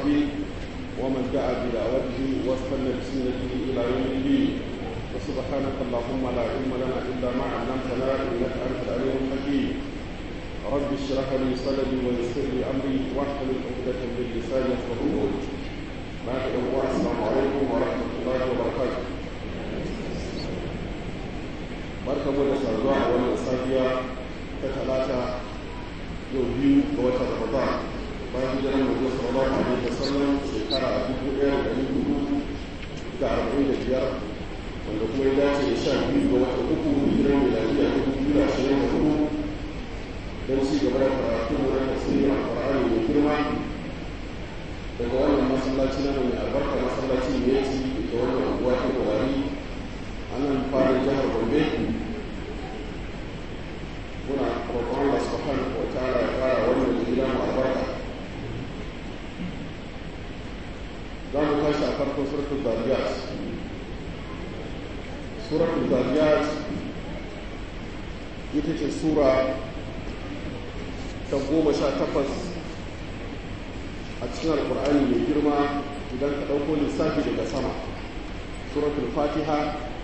الدين ومن دعا بدعوته واستنى بسنته الى يوم الدين وسبحانك اللهم لا علم لنا الا ما علمتنا انك انت العليم الحكيم رب اشرح لي صدري ويسر لي امري واحلل عقدة من لساني يفقهوا قولي بعد السلام عليكم ورحمه الله وبركاته barka mu da saduwa a wannan safiya ta talata yau biyu ga watan ramadan bayan hijirar manzo sallallahu alaihi wasallam shekara dubu ɗaya da ɗari hudu da arba'in da biyar wanda kuma ya dace da sha biyu ga watan uku hijirar miladiya ta dubu biyu da ashirin da hudu don ci gaba da karatu mu na tafsirin alƙur'ani mai girma daga wannan masallaci na mai albarka masallaci ne ya ci da wannan unguwa ta kawari a nan fara jihar gombe muna roƙon Allah subhanahu wa ta'ala ya fara wannan gida mu albarka za mu tashi a farkon suratul zariyat suratul zariyat ita ce sura ta goma sha takwas a cikin alkur'ani mai girma idan ka ɗauko lissafi daga sama suratul fatiha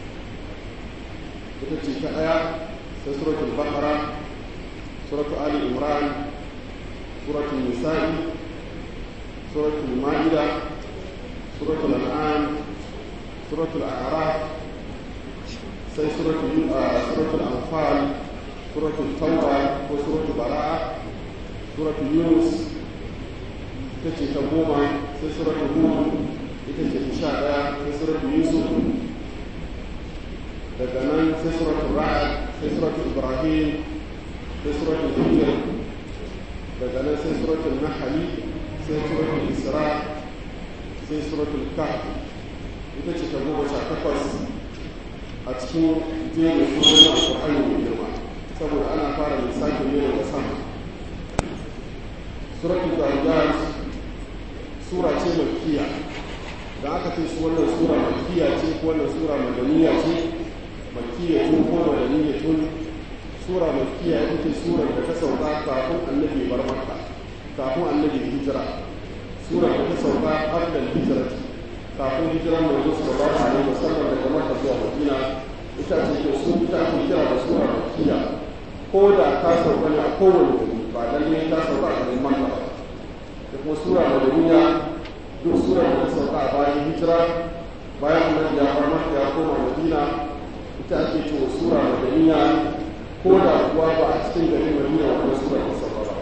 ita ce ta ɗaya sai suratul baqara suratul ali imran suratul nisa'i suratul ma'ida suratul an'am suratul a'raf sai suratul suratul anfal suratul tauba ko suratul bara'a suratul yunus ita ce ta goma sai suratul hud ita ce ta sha ɗaya sai suratul yusuf daga nan sai suratul ra'd sai suratul ibrahim sai suratul hijr daga nan sai suratul nahl sai suratul isra sai suratul kahf ita ce ta goma sha takwas a cikin jerin sunan alƙur'ani mai girma saboda ana fara lissafin ne daga sama suratul dariyat sura ce makkiya da aka ce su wannan sura makkiya ce ko wannan sura madaniya ce makkiya tun ko madaniya tun sura makkiya ita ce surar da ta sauka kafin annabi bar makka kafin annabi hijira sura da ta sauka qablan hijrati kafin hijiran manzo sallallahu alaihi wasallam daga makka zuwa madina ita ce ke su ita ake kira da sura makkiya ko da ta sauka ne a kowane wuri ba lalle ta sauka a garin makka ba da kuma sura madaniya duk sura da ta sauka a bayan hijira bayan annabi ya bar makka ya koma madina ita ake cewa sura madaniya ko da kuwa ba a cikin garin madina wannan sura ta sauka ba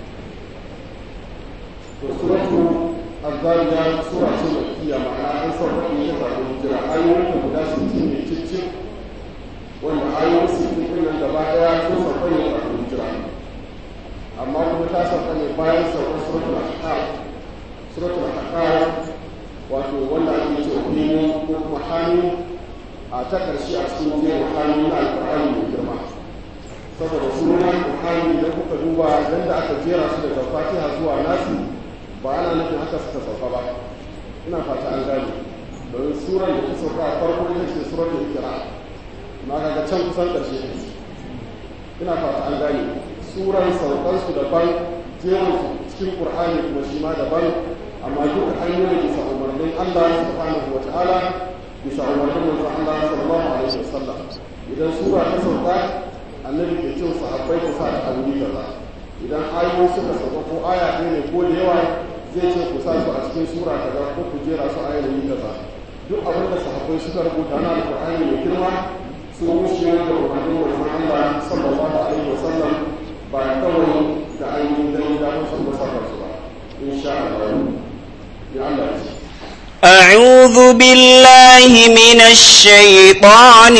to suratu azzariya sura ce makkiya ma'ana an sauka ne ta zaɓi hijira ayoyin da guda sittin ne ciccin wanda ayoyin sittin ɗin nan gaba ɗaya sun sauka ne a hijira amma kuma ta sauka ne bayan saukar suratul ahqaf suratul ahqaf wato wanda ake ce ko kuma hannu a ta ƙarshe a cikin jerin hannu na alƙur'ani mai girma saboda sunan alƙur'ani idan kuka duba yadda aka jera su daga fatiha zuwa nasi ba ana nufin haka suka sauka ba ina fata an gane domin suran da ta sauka a farko ita ce suratul ikra ma kaga can kusan ƙarshe ne ina fata an gane suran saukan su daban jerin su cikin qur'ani kuma shi ma daban amma duka hanyoyin bisa umarnin Allah subhanahu wa ta'ala bisa umarnin manzon Allah sallallahu alaihi wasallam idan sura ta sauka annabi ke cewa sahabbai ku sa da aure kaza idan ayoyi suka sauka ko aya ɗaya ne ko da yawa zai ce ku sa su a cikin sura kaza ko ku jera su ayoyi kaza duk abin da sahabbai suka rubuta na alqur'ani mai girma sun wuce da umarnin manzon Allah sallallahu alaihi wasallam ba kawai da ainihin gani da musu musafar su ba insha Allah ya Allah ya أعوذ بالله من الشيطان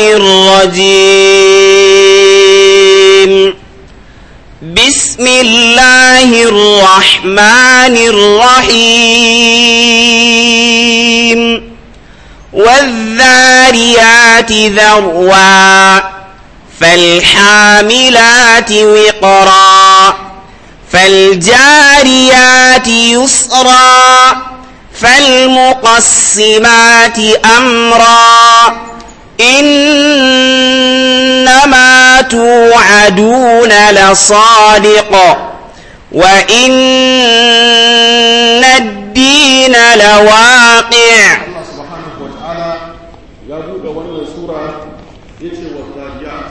الرجيم بسم الله الرحمن الرحيم والذاريات ذروا فالحاملات وقرا فالجاريات يسرا فالمقسمات أمرا إنما توعدون لصادق وإن الدين لواقع Allah subhanahu wa ta'ala ya buɗe wannan sura ya ce wa zariyat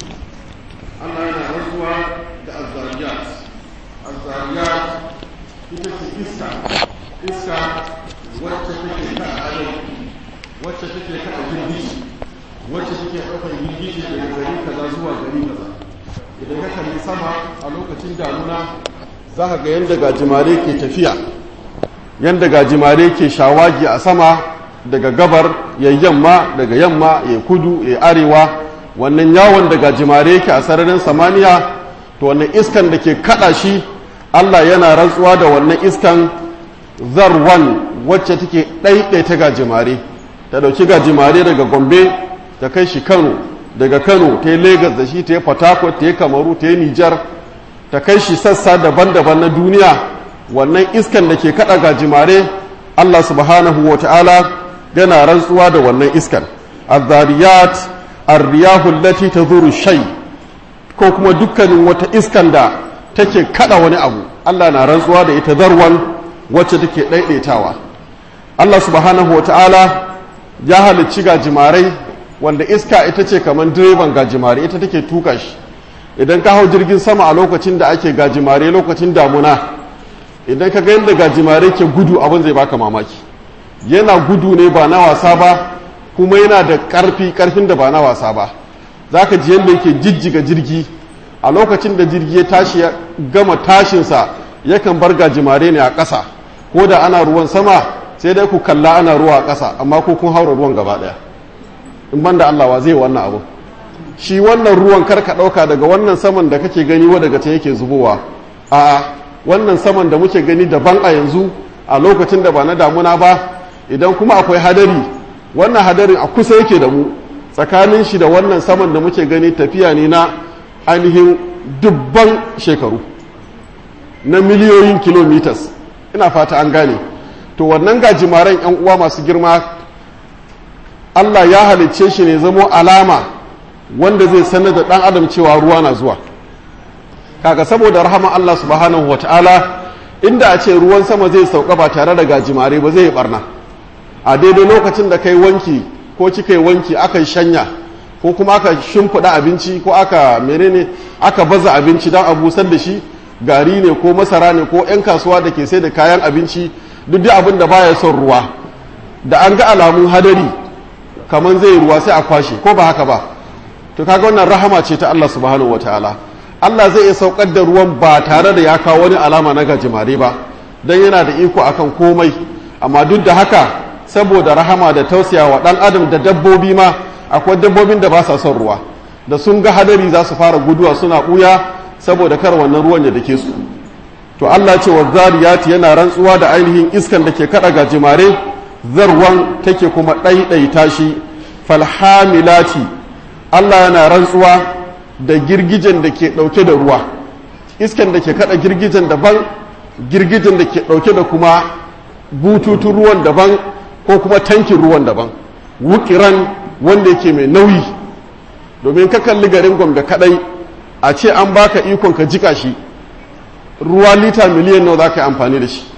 Allah yana rantsuwa da azzariyat azzariyat ita ce iska iska wacce take ta adam wacce take kada girgiji wacce take ɗaukar girgiji daga gari kaza zuwa gari kaza idan ka kalli sama a lokacin damuna za ka ga yadda gajimare ke tafiya yadda gajimare ke shawagi a sama daga gabar ya yamma daga yamma ya kudu ya arewa wannan yawon da gajimare yake a sararin samaniya to wannan iskan da ke kada shi allah yana rantsuwa da wannan iskan zarwan wacce take ɗaiɗaita gajimare ta ɗauki gajimare daga gombe ta kai shi kano daga kano ta yi Legas da shi ta yi Fatakwal ta yi kamaru ta yi nijar ta kai shi sassa daban-daban na duniya wannan iskan da ke kada gajimare Allah subhanahu wa ta'ala yana rantsuwa da wannan iskan azariyat arriyahul lati tazuru shay ko kuma dukkanin wata iskan da take kada wani abu Allah na rantsuwa da ita zarwan wacce take daidaitawa Allah subhanahu wa ta'ala ya halicci gajimarai wanda iska ita ce kamar direban gajimare ita take tuka shi idan ka hau jirgin sama a lokacin da ake gajimare lokacin damuna idan ka ga yadda gajimare ke gudu abin zai baka mamaki yana gudu ne ba na wasa ba kuma yana da ƙarfi ƙarfin da ba na wasa ba za ka ji yadda yake jijjiga jirgi a lokacin da jirgi ya tashi ya gama tashinsa yakan bar gajimare ne a ƙasa ko da ana ruwan sama sai dai ku kalla ana ruwa a ƙasa amma ko kun haura ruwan gaba ɗaya in ban da Allah wa zai wannan abu shi wannan ruwan karka ɗauka daga wannan saman da kake gani wa daga can yake zubowa a wannan saman da muke gani daban a yanzu a lokacin da ba na damuna ba idan kuma akwai hadari wannan hadarin a kusa yake da mu tsakanin shi da wannan saman da muke gani tafiya ne na ainihin dubban shekaru na miliyoyin kilometers ina fata an gane to wannan gajimaren 'yan uwa masu girma Allah ya halicce shi ne zamo alama wanda zai sanar da ɗan adam cewa ruwa na zuwa kaga saboda rahama Allah subhanahu wa ta'ala inda a ce ruwan sama zai sauka ba tare da gajimare ba zai yi barna a daidai lokacin da kai wanki ko kika yi wanki aka yi shanya ko kuma aka shimfiɗa abinci ko aka menene aka baza abinci don a busar da shi gari ne ko masara ne ko 'yan kasuwa da ke sai da kayan abinci duk da abin da baya son ruwa da an ga alamun hadari kamar zai ruwa sai a kwashe ko ba haka ba to kaga wannan rahama ce ta Allah subhanahu wataala Allah zai iya saukar da ruwan ba tare da ya kawo wani alama na gajimare ba dan yana da iko akan komai amma duk da haka saboda rahama da tausaya wa dan adam da dabbobi ma akwai dabbobin da ba sa son ruwa da sun ga hadari za su fara guduwa suna buya saboda kar wannan ruwan ya dake su to Allah ce wa zariyati yana rantsuwa da ainihin iskan da ke kada gajimare zarwan take kuma ɗaiɗaita shi falhamilati Allah yana rantsuwa da girgijen da ke ɗauke da ruwa iskan da ke kada girgijen daban girgijen da ke ɗauke da kuma bututun ruwan daban ko kuma tankin ruwan daban wukiran wanda yake mai nauyi domin ka kalli garin gombe kadai a ce an baka ikon ka jika shi ruwa lita miliyan nawa za ka yi amfani da shi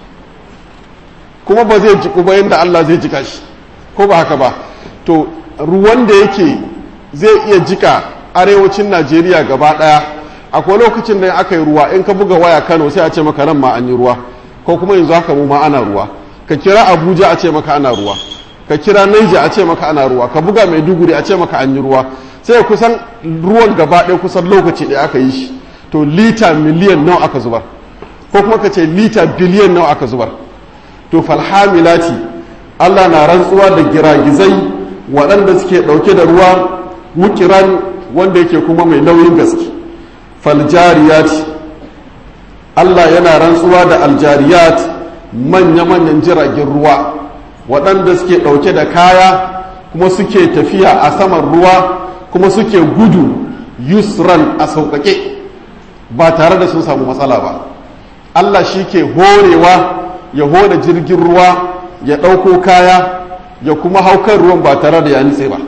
kuma ba zai jiku ba yadda Allah zai jika shi ko ba haka ba to ruwan da yake zai iya jika arewacin Najeriya gaba daya akwai lokacin da aka yi ruwa in ka buga waya Kano sai a ce maka nan ma an yi ruwa ko kuma yanzu haka mu ma ana ruwa ka kira Abuja a ce maka ana ruwa ka kira Niger a ce maka ana ruwa ka buga Maiduguri a ce maka an yi ruwa sai kusan ruwan gaba ɗaya kusan lokaci ɗaya aka yi shi to lita miliyan nawa aka zubar ko kuma ka ce lita biliyan nawa aka zubar to falhamilati Allah na rantsuwa da giragizai waɗanda suke ɗauke da ruwa wukiran wanda yake kuma mai nauyin gaske faljariyati Allah yana rantsuwa da aljariyat manya-manyan jiragen ruwa waɗanda suke ɗauke da kaya kuma suke tafiya a saman ruwa kuma suke gudu yusran a sauƙaƙe ba tare da sun samu matsala ba Allah shi ke horewa ya hore jirgin ruwa ya ɗauko kaya ya kuma haukan ruwan ba tare da ya nitse ba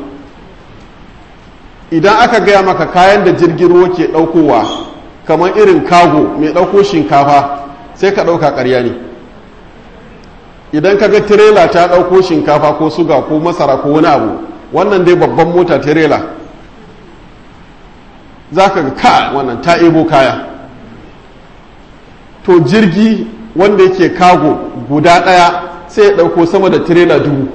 idan aka gaya maka kayan da jirgin ruwa ke ɗaukowa kamar irin kago mai ɗauko shinkafa sai ka ɗauka ƙarya ne idan kaga tirela ta ɗauko shinkafa ko suga ko masara ko wani abu wannan dai babban mota tirela za ka ga ka wannan ta ebo kaya to jirgi wanda yake kago guda ɗaya sai ya ɗauko sama da tirela dubu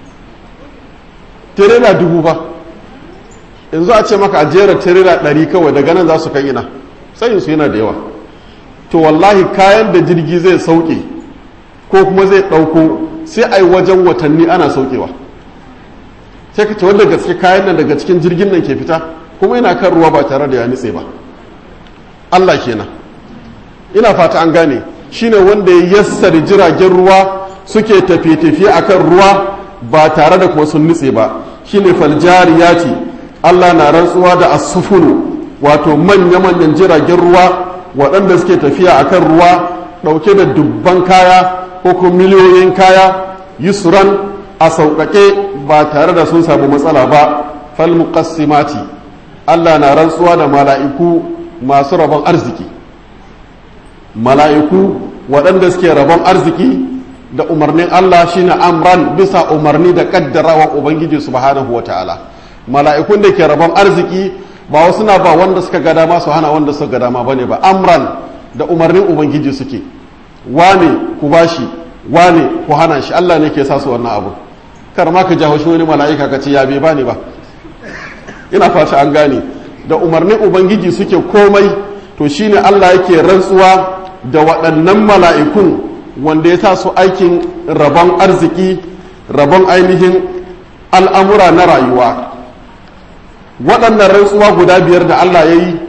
tirela dubu ba yanzu a ce maka a jera tirela ɗari kawai daga nan za su kan ina sayin su yana da yawa to wallahi kayan da jirgi zai sauke ko kuma zai ɗauko sai a yi wajen watanni ana saukewa sai ka ce wanda gaske kayan nan daga cikin jirgin nan ke fita kuma yana kan ruwa ba tare da ya nitse ba Allah kenan ina fata an gane shine wanda ya yassari jiragen ruwa suke tafiye-tafiye akan ruwa ba tare da kuma sun nutse ba shine faljariyati Allah na rantsuwa da asufunu wato manya-manyan jiragen ruwa waɗanda suke tafiya akan ruwa ɗauke da dubban kaya ko kuma miliyoyin kaya yusran a sauƙaƙe ba tare da sun samu matsala ba falmuqassimati Allah na rantsuwa da mala'iku masu rabon arziki mala'iku waɗanda suke rabon arziki da umarnin Allah shine amran bisa umarni da kaddarawa ubangiji subhanahu ta'ala mala'ikun da ke rabon arziki ba wasu na ba wanda suka ga dama su hana wanda suka ga dama bane ba amran da umarnin ubangiji suke wane ku bashi wane ku hana shi Allah ne ke sa su wannan abu kar ma ka jawo shi wani mala'ika ka ce ya bai bani ba ina fata an gane da umarnin ubangiji suke komai to shine Allah yake rantsuwa da waɗannan mala'ikun wanda ya sa su aikin rabon arziki rabon ainihin al'amura na rayuwa waɗannan rantsuwa guda biyar da Allah ya yi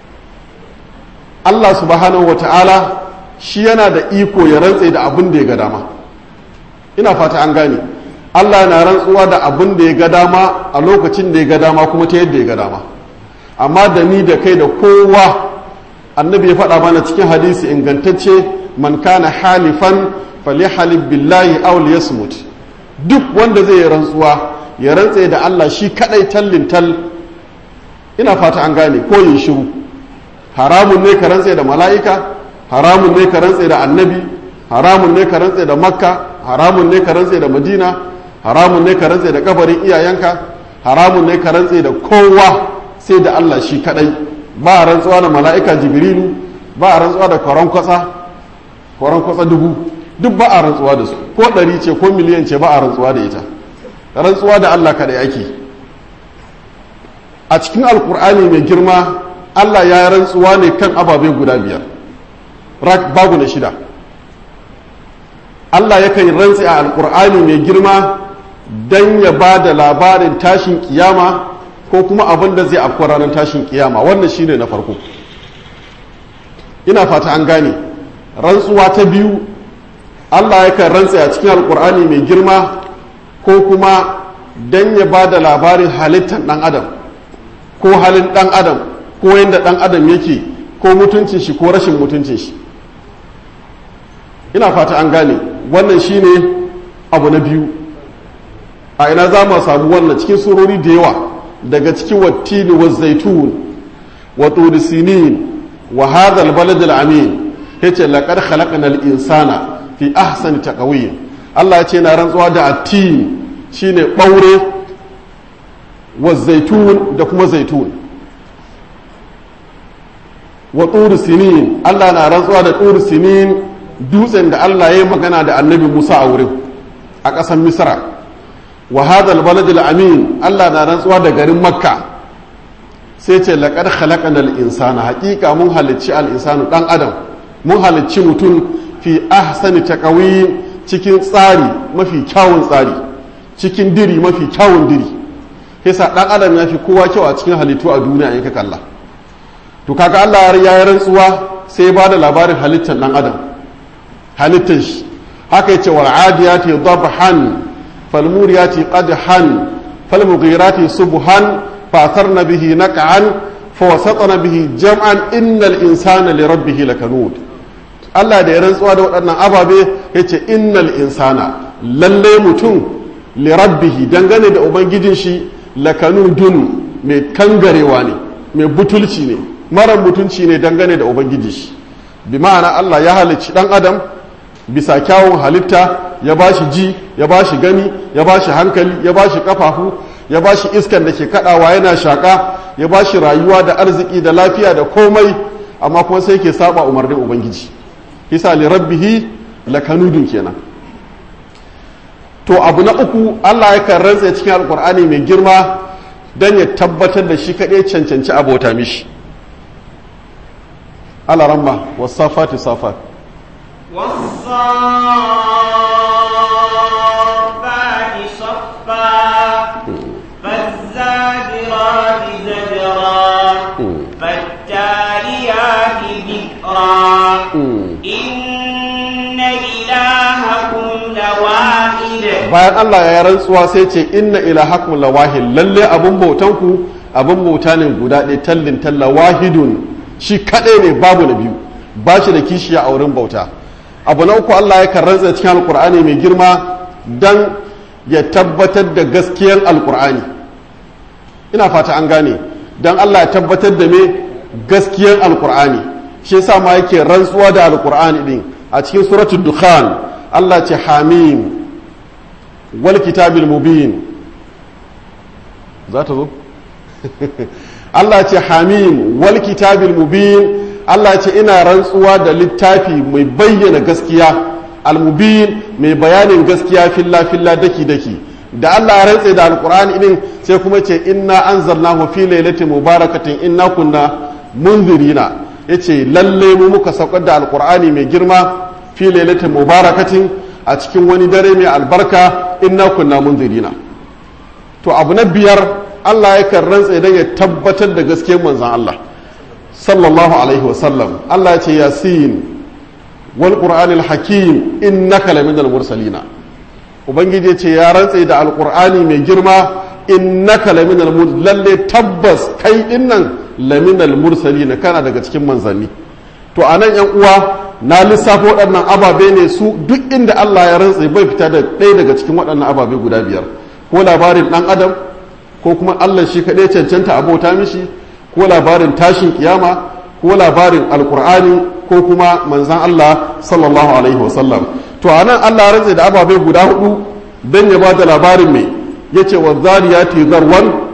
Allah subhanahu wa ta'ala shi yana da iko ya rantse da abin da ya ga dama ina fata an gane Allah na rantsuwa da abin da ya ga dama a lokacin da ya ga dama kuma ta yadda ya ga dama amma da ni da kai da kowa annabi ya faɗa mana cikin hadisi ingantacce man kana halifan falyahalif billahi aw liyasmut duk wanda zai yi rantsuwa ya rantse da Allah shi kadai tallin tal ina fata an gane ko yin shiru haramun ne ka rantse da mala'ika haramun ne ka rantse da annabi haramun ne ka rantse da makka haramun ne ka rantse da madina haramun ne ka rantse da kabarin iyayenka haramun ne ka rantse da kowa sai da Allah shi kadai ba a rantsuwa da mala'ika jibrilu ba a rantsuwa da kwaron kwatsa kwaron kwatsa dubu duk ba a rantsuwa da su ko ɗari ce ko miliyan ce ba a rantsuwa da ita rantsuwa da Allah kadai ake a cikin alkur'ani mai girma Allah ya rantsuwa ne kan ababe guda biyar babu na shida Allah yakan rantsi a alkur'ani mai girma don ya ba da labarin tashin kiyama ko kuma abin da zai afkuwa ranar tashin kiyama wannan shine na farko ina fata an gane rantsuwa ta biyu Allah yakan rantsi a cikin alkur'ani mai girma ko kuma don ya ba da labarin halittar ɗan adam ko halin ɗan adam ko yadda ɗan adam yake ko mutuncin shi ko rashin mutuncin shi ina fata an gane wannan shine abu na biyu a ina za mu samu wannan cikin surori da yawa daga cikin wattini wa zaitun wa turi sinin wa hadha albalad alamin yace laqad khalaqnal insana fi ahsani taqwim Allah ya ce na rantsuwa da attin shine ɓaure wa zaitun da kuma zaitun wa turi sinin Allah na rantsuwa da turi sinin dutsen da Allah ya yi magana da annabi Musa a wurin a ƙasar Misra wa hadal baladil amin Allah na rantsuwa da garin Makka sai ce laqad khalaqnal insana haƙiƙa mun halicci al insanu dan adam mun halicci mutum fi ahsani taqwim cikin tsari mafi kyawun tsari cikin diri mafi kyawun diri yasa dan adam ya fi kowa kyau a cikin halittu a duniya in ka kalla to kaga Allah ya yi rantsuwa sai ba da labarin halittar dan adam halittar shi haka yace wal adiyati dabhan fal muriyati qadhan fal mughirati subhan fa atharna bihi naq'an fa wasatna bihi jam'an innal insana li rabbih lakanud Allah da ya rantsuwa da waɗannan ababe yace innal insana lalle mutum li rabbih dangane da ubangijin shi lakanudun mai kangarewa ne mai butulci ne mara mutunci ne dangane da ubangiji shi bi ma'ana Allah ya halicci dan adam bisa kyawun halitta ya ba shi ji ya ba shi gani ya ba shi hankali ya ba shi kafafu ya ba shi iskan da ke kadawa yana shaka ya ba shi rayuwa da arziki da lafiya da komai amma kuma sai ke saba umarnin ubangiji hisa li rabbihi lakanudun kenan to abu na uku Allah ya kan rantsa cikin alkur'ani mai girma don ya tabbatar da shi kaɗai cancanci abota mishi alaramma wasafati safat والصافات صفا فالزاجرات زجرا فالتاليات ذكرا إن إلهكم لواحد bayan Allah ya rantsuwa sai ce inna ilahakum lawahid lalle abun bautanku abun bauta ne guda ɗaya tallin talla wahidun shi kaɗai ne babu na biyu ba shi da kishiya a wurin bauta abu na uku Allah ya rantsa cikin alkur'ani mai girma dan ya tabbatar da gaskiyar alkur'ani ina fata an gane dan Allah ya tabbatar da me gaskiyar alkur'ani shi yasa ma yake rantsuwa da alkur'ani din a cikin suratul dukhan Allah ce hamim wal kitabil mubin za ta zo Allah ce hamim wal kitabil mubin Allah ce ina rantsuwa da littafi mai bayyana gaskiya al-mubin mai bayanin gaskiya filla filla daki daki da Allah ya rantse da alqur'ani din sai kuma ce inna anzalnahu fi lailatin mubarakatin inna kunna munzirina yace lalle mu muka saukar da alqur'ani mai girma fi lailatin mubarakatin a cikin wani dare mai albarka inna kunna munzirina to abu na biyar Allah yakan rantse don ya tabbatar da gaskiyar manzon Allah sallallahu alaihi wasallam Allah ya ce yasin wal qur'anil hakim innaka laminal mursalina ubangiji ya ce ya rantse da alqur'ani mai girma innaka laminal mursalina lalle tabbas kai dinnan laminal mursalina kana daga cikin manzanni to anan yan uwa na lissafo waɗannan ababe ne su duk inda Allah ya rantse bai fita da ɗaya daga cikin waɗannan ababe guda biyar ko labarin ɗan adam ko kuma Allah shi kaɗai cancanta abota mishi ko labarin tashin kiyama ko labarin alkur'ani ko kuma manzan Allah sallallahu alaihi wasallam to a nan Allah rantse da ababe guda hudu don ya ba da labarin mai ya ce wa zariyati zarwan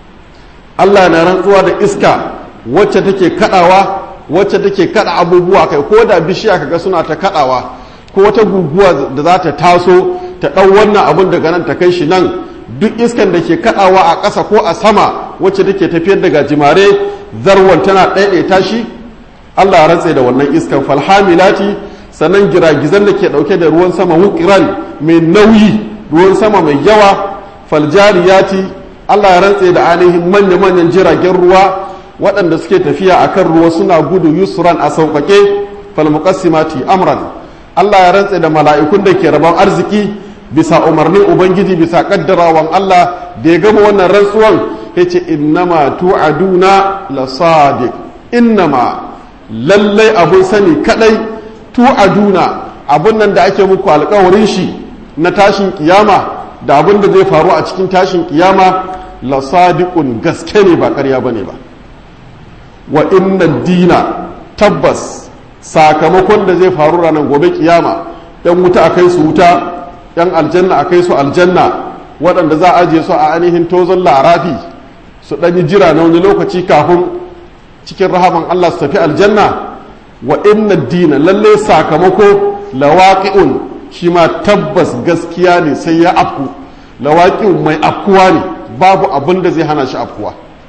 Allah na rantsuwa da iska wacce take kadawa wacce take kada abubuwa kai ko da bishiya kaga suna ta kadawa ko wata guguwa da za ta taso ta ɗau wannan abun daga nan ta kai shi nan duk iskan da ke kadawa a ƙasa ko a sama wacce take tafiyar da gajimare zarwan tana ɗaiɗaita shi Allah ya rantse da wannan iskan falhamilati sannan giragizan da ke ɗauke da ruwan sama wukiran mai nauyi ruwan sama mai yawa faljariyati Allah ya rantse da ainihin manya-manyan jiragen ruwa waɗanda suke tafiya a kan ruwa suna gudu yusran a sauƙaƙe falmuqassimati amran Allah ya rantse da mala'ikun da ke rabon arziki bisa umarnin ubangiji bisa kaddarawan Allah da ya gama wannan rantsuwan ya ce innama tu'aduna la sadiq innama lallai abun sani kadai tu'aduna abun nan da ake muku alkawarin shi na tashin kiyama da abun da zai faru a cikin tashin kiyama la sadiqun gaske ne ba ƙarya bane ba wa inna dina tabbas sakamakon da zai faru ranar gobe kiyama yan wuta a kai su wuta yan aljanna a kai su aljanna waɗanda za a ajiye su a ainihin tozon larafi su ɗanyi jira na wani lokaci kafin cikin rahaman Allah su tafi aljanna wa inna dina lalle sakamako lawaqi'un shi ma tabbas gaskiya ne sai ya afku lawaqi'un mai afkuwa ne babu abin da zai hana shi afkuwa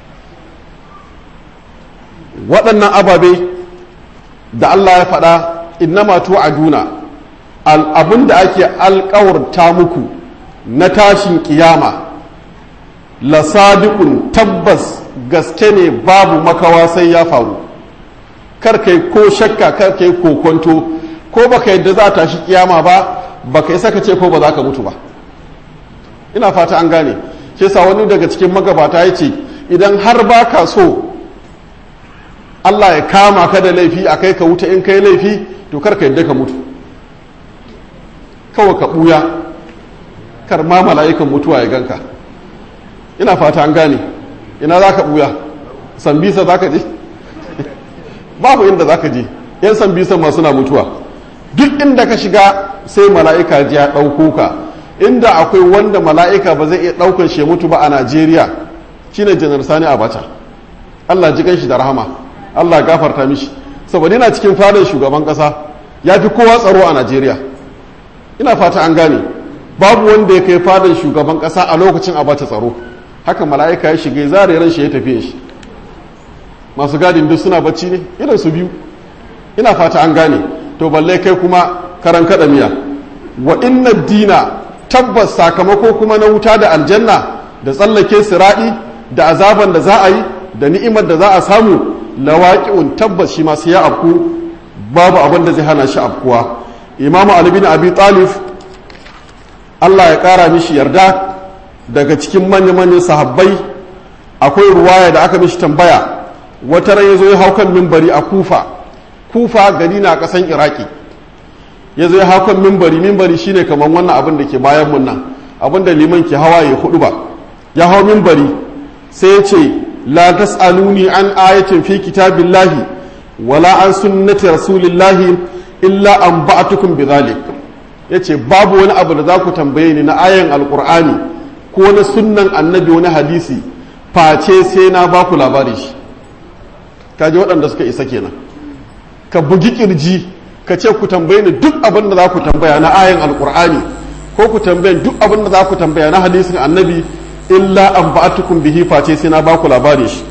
waɗannan ababe da Allah ya faɗa innama tu'aduna abin da ake alkawarta muku na tashin kiyama la sadiqun tabbas gaske ne babu makawa sai ya faru kar kai ko shakka kar kai ko kwanto ko baka yadda za ta shi kiyama ba baka yi saka ce ko ba za ka mutu ba ina fata an gane shi sa wani daga cikin magabata ya ce idan har baka so Allah ya kama ka da laifi a kai ka wuta in kai laifi to kar ka yadda ka mutu kawai ka ɓuya kar ma mala'ikan mutuwa ya ganka ina fata an gane ina za ka ɓuya sambisa za ka je babu inda za ka je yan sambisa ma suna mutuwa duk inda ka shiga sai mala'ika ji ya ɗauko ka inda akwai wanda mala'ika ba zai iya ɗaukan shi mutu ba a najeriya shine janar sani abacha allah ji shi da rahama allah gafarta mishi saboda yana cikin fadar shugaban ƙasa ya fi kowa tsaro a najeriya ina fata an gane babu wanda ya kai fadar shugaban ƙasa a lokacin abacha tsaro haka mala'ika ya shiga zare ran shi ya tafiye shi masu gadin duk suna bacci ne irin su biyu ina fata an gane to balle kai kuma karan kada miya wa inna dina tabbas sakamako kuma na wuta da aljanna da tsallake siradi da azaban da za a yi da ni'imar da za a samu lawaqi'un tabbas shi ma sai ya afku babu abin da zai hana shi afkuwa imamu ali bin abi talib Allah ya kara mishi yarda daga cikin manya-manyan sahabbai akwai ruwaya da aka mishi tambaya wata ran ya zo ya hau kan mimbari a kufa kufa gari na kasan iraki ya zo ya hau kan mimbari mimbari shine kamar wannan abin da ke bayan mun nan abin da liman ke hawa ya hudu ba ya hau mimbari sai ya ce la tas'aluni an ayatin fi kitabillahi wala an sunnati rasulillahi illa an ba'atukum bidhalik yace babu wani abu da za ku tambaye ni na ayan alqur'ani ko na sunnan annabi wani hadisi face sai na ba ku labari shi kaji waɗanda suka isa kenan ka bugi kirji ka ce ku tambaye ni duk abin da za ku tambaya na ayan alkur'ani ko ku tambaye duk abin da za ku tambaya na hadisin annabi illa an ba'atukum bihi face sai na ba ku labari shi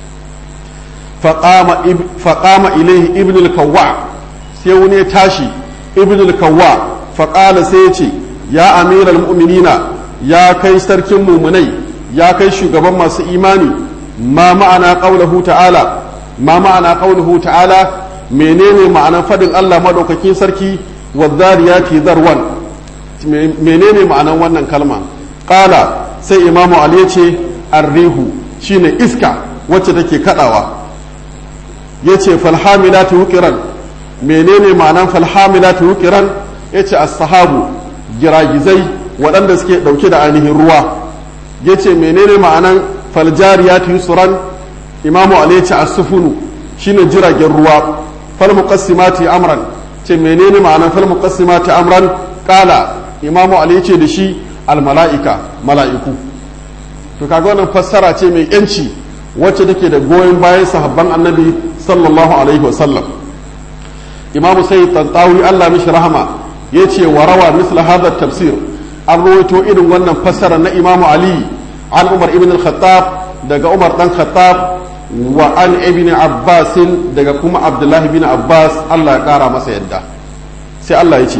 faqama ilaihi ibn al-kawwa sai wani ya tashi ibn al-kawwa faqala sai ya ce ya amiral mu'minina ya kai sarkin mumunai ya kai shugaban masu imani ma ma'ana qaulahu ta'ala ma ma'ana qaulahu ta'ala menene ma'anan fadin Allah madaukakin sarki wadhariyati zarwan menene ma'anan wannan kalma qala sai imamu ali yace arrihu shine iska wacce take kadawa yace falhamilatu wuqiran menene ma'anan falhamilatu wuqiran yace as-sahabu giragizai waɗanda suke ɗauke da ainihin ruwa yace menene ma'anan faljariyatu yusran imamu ali yace as-sufunu shine jiragen ruwa fal muqassimati amran ce menene ma'anan fal muqassimati amran qala imamu ali yace da shi al mala'ika mala'iku to kaga wannan fassara ce mai yanci wacce take da goyon bayan sahabban annabi sallallahu alaihi wasallam imamu sai tantawi Allah mishi rahama yace wa rawa misla hadha tafsir an rawaito irin wannan fassara na imamu ali an umar ibn al-khattab daga umar dan khattab wa an ibn abbas daga kuma abdullah ibn abbas Allah ya kara masa yadda sai Allah ya ce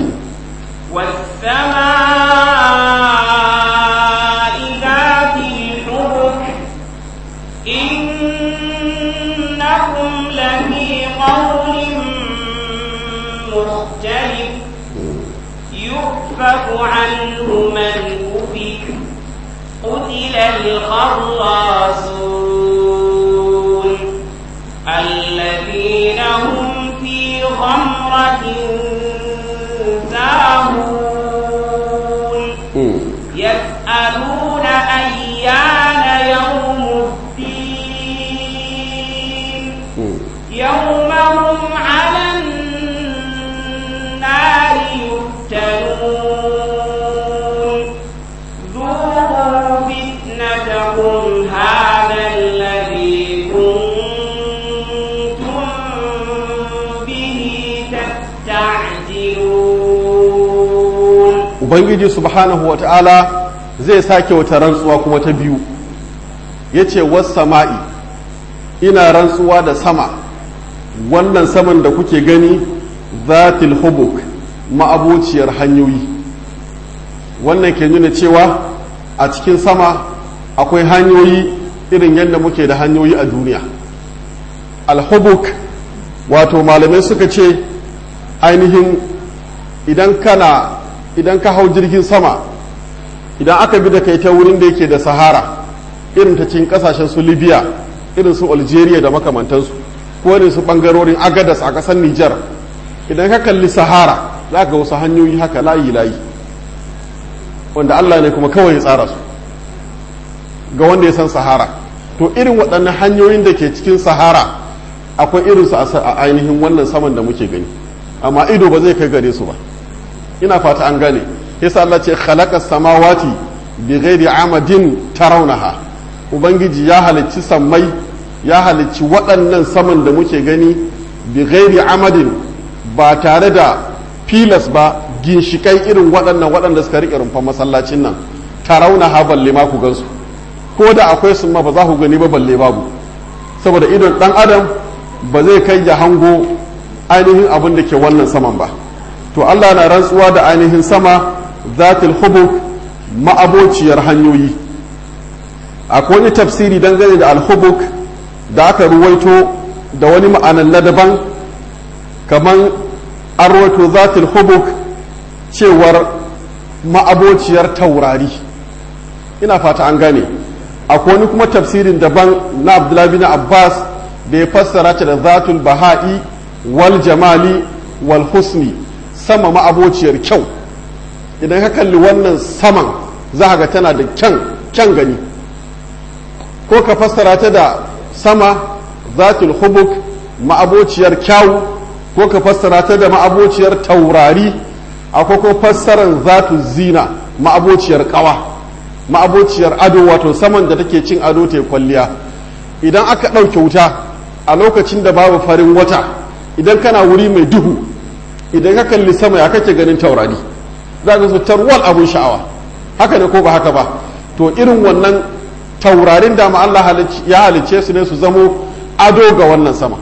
والسماء ذات الحبك إنكم لفي قول مختلف يؤفك عنه من أفك قتل الخراصون الذين هم في غمرة ساهون يسألون أيان يوم الدين يوم هم على النار يفتنون ذوقوا فتنتكم هذا الذي كنتم به تستعجلون ubangiji subhanahu wata'ala zai sake wata rantsuwa kuma ta biyu ya ce sama'i ina rantsuwa da sama wannan saman da kuke gani zatil hubuk ma'abociyar hanyoyi wannan ke nuna cewa a cikin sama akwai hanyoyi irin yadda muke da hanyoyi a duniya alhubuk wato malamai suka ce ainihin idan kana idan ka hau jirgin sama idan aka bi da kai ta wurin da yake da sahara irin ta cikin kasashen su libya irin su algeria da makamantansu ko irin su bangarorin agadas a kasar niger idan ka kalli sahara za ga wasu hanyoyi haka layi layi wanda allah ne kuma kawai ya tsara su ga wanda ya san sahara to irin waɗannan hanyoyin da ke cikin sahara akwai irinsu a ainihin wannan saman da muke gani amma ido ba zai kai gare su ba ina fata an gane yasa Allah ce khalaqa samawati bi ghairi amadin tarawnaha ubangiji ya halicci sammai ya halicci waɗannan saman da muke gani bi ghairi amadin ba tare da filas ba ginshikai irin waɗannan waɗanda suka riƙe rumfan masallacin nan tarawnaha balle ma ku gansu ko da akwai sun ma ba za ku gani ba balle babu saboda idon ɗan adam ba zai kai ya hango ainihin abin da ke wannan saman ba to Allah na rantsuwa da ainihin sama zatil hubuk ma'abociyar hanyoyi akwai wani tafsiri dangane da alhubuk da aka ruwaito da wani ma'anan na daban kamar an ruwaito zatil hubuk cewar ma'abociyar taurari ina fata an gane akwai wani kuma tafsirin daban na abdullahi bin abbas da ya fassara ta da zatul baha'i wal jamali wal husni sama ma'abociyar kyau idan ka kalli wannan saman za ga tana da kyan kyan gani ko ka fassara ta da sama zatul hubuk ma'abociyar kyawu ko ka fassara ta da ma'abociyar taurari akwai ko fassarar zatul zina ma'abociyar kawa ma'abociyar ado wato saman da take cin ado ta kwalliya idan aka ɗauke wuta a lokacin da babu farin wata idan kana wuri mai duhu idan ka kalli sama ya kake ganin taurari za ka su tarwal abun sha'awa haka ne ko ba haka ba to irin wannan taurarin da ma Allah ya halicce su ne su zamo ado ga wannan sama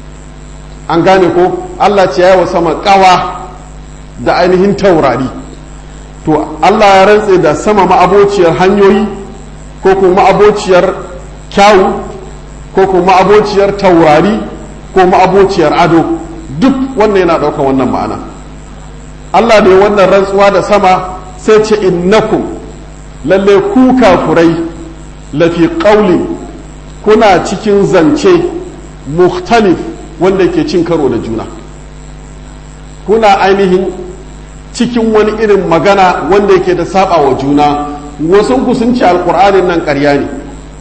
an gane ko Allah ce ya wa sama kawa da ainihin taurari to Allah ya rantse da sama ma'abociyar hanyoyi ko kuma ma'abociyar kyawu ko kuma ma'abociyar taurari ko ma'abociyar ado duk wannan yana ɗaukar wannan ma'ana Allah ne wannan rantsuwa da sama sai ce innakum lalle ku kafurai lafi ƙauli kuna cikin zance mukhtalif wanda ke cin karo da juna kuna ainihin cikin wani irin magana wanda yake da saba wa juna wasu ku sun ce alkur'anin nan ƙarya ne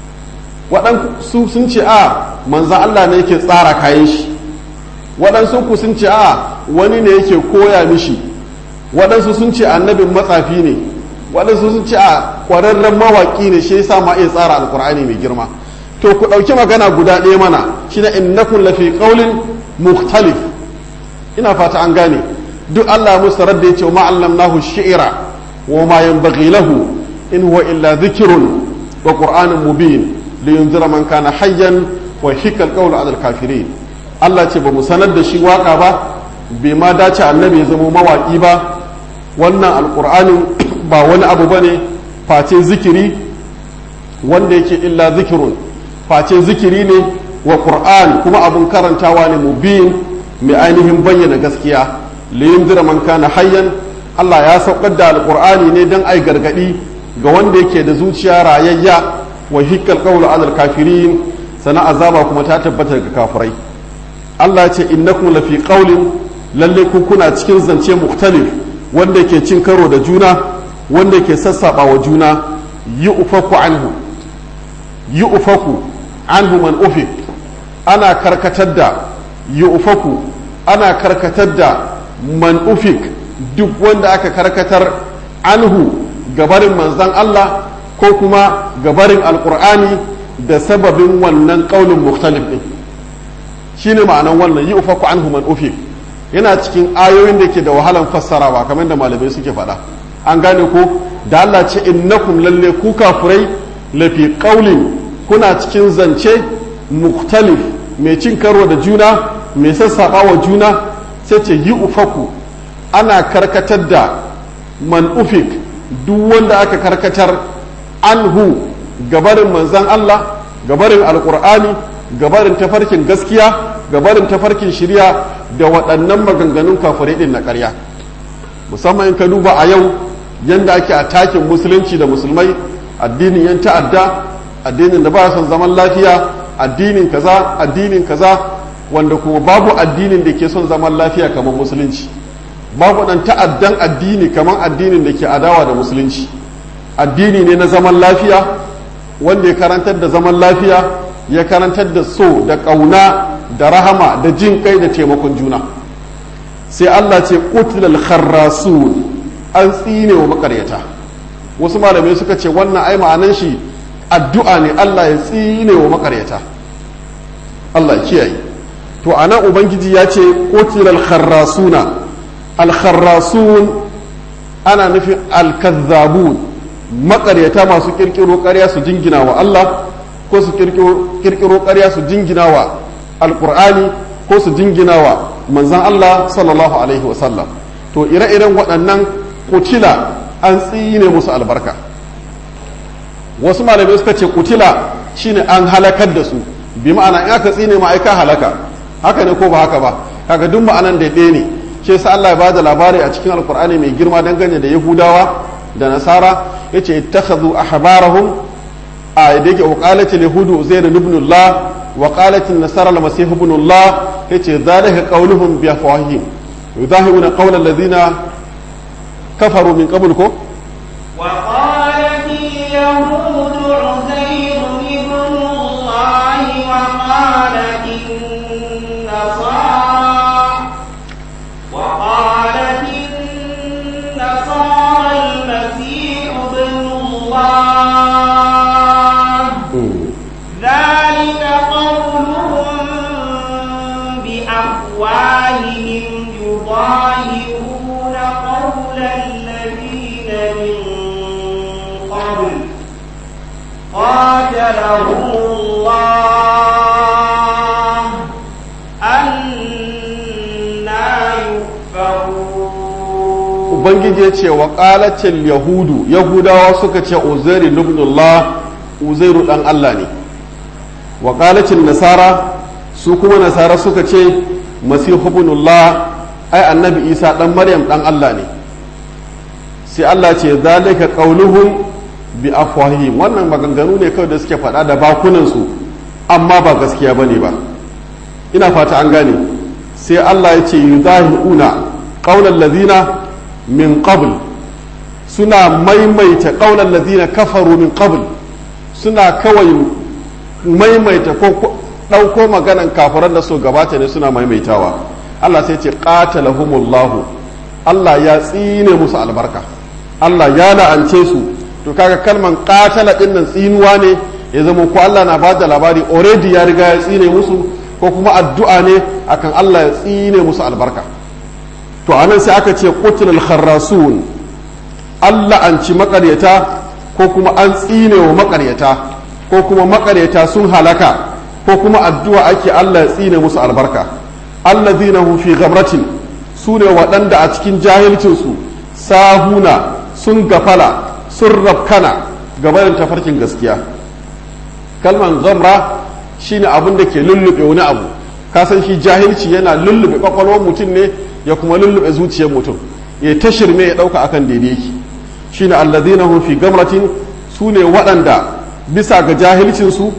waɗansu sun ce a manzan Allah ne yake tsara kayan shi waɗansu ku sun ce a wani ne yake koya mishi waɗansu sun ce annabin matsafi ne waɗansu sun ce a ƙwararren mawaƙi ne shi yasa ma iya tsara alkur'ani mai girma to ku ɗauki magana guda ɗaya mana shi na innakun lafi ƙaulin mukhtalif ina fata an gane duk Allah musu radda ya ce wa ma'allamnahu shi'ira wa ma yanbaghi lahu in huwa illa dhikrun wa qur'anun mubin li yunzira man kana hayyan wa hika alqawlu 'ala al-kafirin Allah ce ba mu sanar da shi waka ba bai ma dace annabi ya zama mawaki ba wannan alqur'anin ba wani abu bane face zikiri wanda yake illa zikirun face zikiri ne wa qur'an kuma abun karantawa ne mubin mai ainihin bayyana gaskiya liyunzira man kana hayyan Allah ya saukar da alqur'ani ne dan ai gargadi ga wanda yake da zuciya rayayya wa hikkal qawlu alal kafirin sana azaba kuma ta tabbata ga kafirai Allah ya ce innakum lafi qawlin lalle ku kuna cikin zance mukhtalif wanda yake cin karo da juna wanda yake sassaba wa juna yi ufaku anhu yi ufaku anhu man ufik ana karkatar da yi ufaku ana karkatar da man ufik duk wanda aka karkatar anhu gabarin manzan Allah ko kuma gabarin alkur'ani da sababin wannan ƙaunin mukhtalif ɗin shi ne ma'anan wannan yi ufaku anhu man ufik yana cikin ayoyin da ke da wahalan fassarawa kamar da malamai suke faɗa an gane ko da Allah ce innakum lalle ku kafurai lafi ƙaulin kuna cikin zance mukhtalif mai cin karo da juna mai sassaɓa wa juna sai ce yi ufaku ana karkatar da man ufik duk wanda aka karkatar anhu gabarin manzan Allah gabarin alkur'ani gabarin tafarkin gaskiya gabarin tafarkin shirya da waɗannan maganganun kafirai ɗin na ƙarya musamman in ka duba a yau yadda ake a takin musulunci da musulmai addinin yan ta'adda addinin da ba son zaman lafiya addinin kaza addinin kaza wanda kuma babu addinin da ke son zaman lafiya kamar musulunci babu ɗan ta'addan addini kamar addinin da ke adawa da musulunci addini ne na zaman lafiya wanda ya karantar da zaman lafiya ya karantar da so da ƙauna da rahama da jin kai da taimakon juna sai Allah ce qutlal kharrasun an tsine wa makaryata wasu malamai suka ce wannan ai ma'anan shi addu'a ne Allah ya tsine wa makaryata Allah ya kiyaye to anan ubangiji ya ce qutlal kharrasuna al kharrasun ana nufin al kazzabun makaryata masu kirkiro ƙarya su jingina wa Allah ko su kirkiro ƙarya su jingina wa alƙur'ani ko su jingina wa manzan Allah sallallahu alaihi wasallam to ire-iren waɗannan kutila an tsine musu albarka wasu malamai suka ce kutila shine an halakar da su bi ma'ana in aka tsine ma'aika halaka haka ne ko ba haka ba kaga duk ma'anan da ɗaya ne shi yasa Allah ya bada labari a cikin alƙur'ani mai girma dangane da yahudawa da nasara yace ittakhadhu ahbarahum a da yake waqalat yahudu uzair ibn Allah wa qalat an-nasara al-masih ibn Allah yace zalika qawluhum bi afwahihim yudahiruna qawla alladhina kafaru min qabl ko وقالت اليهود عزير ابن الله وقالت النصارى وقالت النصارى المسيح ابن الله ذلك قولهم بأفواههم يضاهئون قول الذين من قبل قاتلهم الله أنا يؤفكون ubangiji ya ce wa qalatil yahudu yahudawa suka ce uzairu ibnullah uzairu dan Allah ne wa qalatil nasara su kuma nasara suka ce masihu ibnullah ai annabi isa dan maryam dan Allah ne sai Allah ce zalika qauluhum bi afwahihim wannan maganganu ne kawai da suke faɗa da bakunan su amma ba gaskiya bane ba ina fata an gane sai Allah ya ce yudahiuna qaulal ladina min qabl suna maimaita qaulal ladina kafaru min qabl suna kawai maimaita ko ɗauko maganan kafiran da su gabata ne suna maimaitawa Allah sai ce qatalahumullahu Allah ya tsine musu albarka Allah ya la'ance su to kaga kalman qatala din nan tsinuwa ne ya zama ko Allah na bada labari already ya riga ya tsine musu ko kuma addu'a ne akan Allah ya tsine musu albarka to anan sai aka ce qutlul kharrasun Allah an ci makaryata ko kuma an tsine wa makaryata ko kuma makaryata sun halaka ko kuma addu'a ake Allah ya tsine musu albarka allazina hum fi ghamratin su ne waɗanda a cikin jahilcinsu sahuna sun gafala sun rafkana gabanin tafarkin gaskiya kalman gamra shine abin da ke lullube wani abu kasan shi jahilci yana lullube kwakwalwar mutum ne ya kuma lullube zuciyar mutum ya ta shirme ya ɗauka akan daidai yake shine allazina hum fi gamratin su ne waɗanda bisa ga jahilcinsu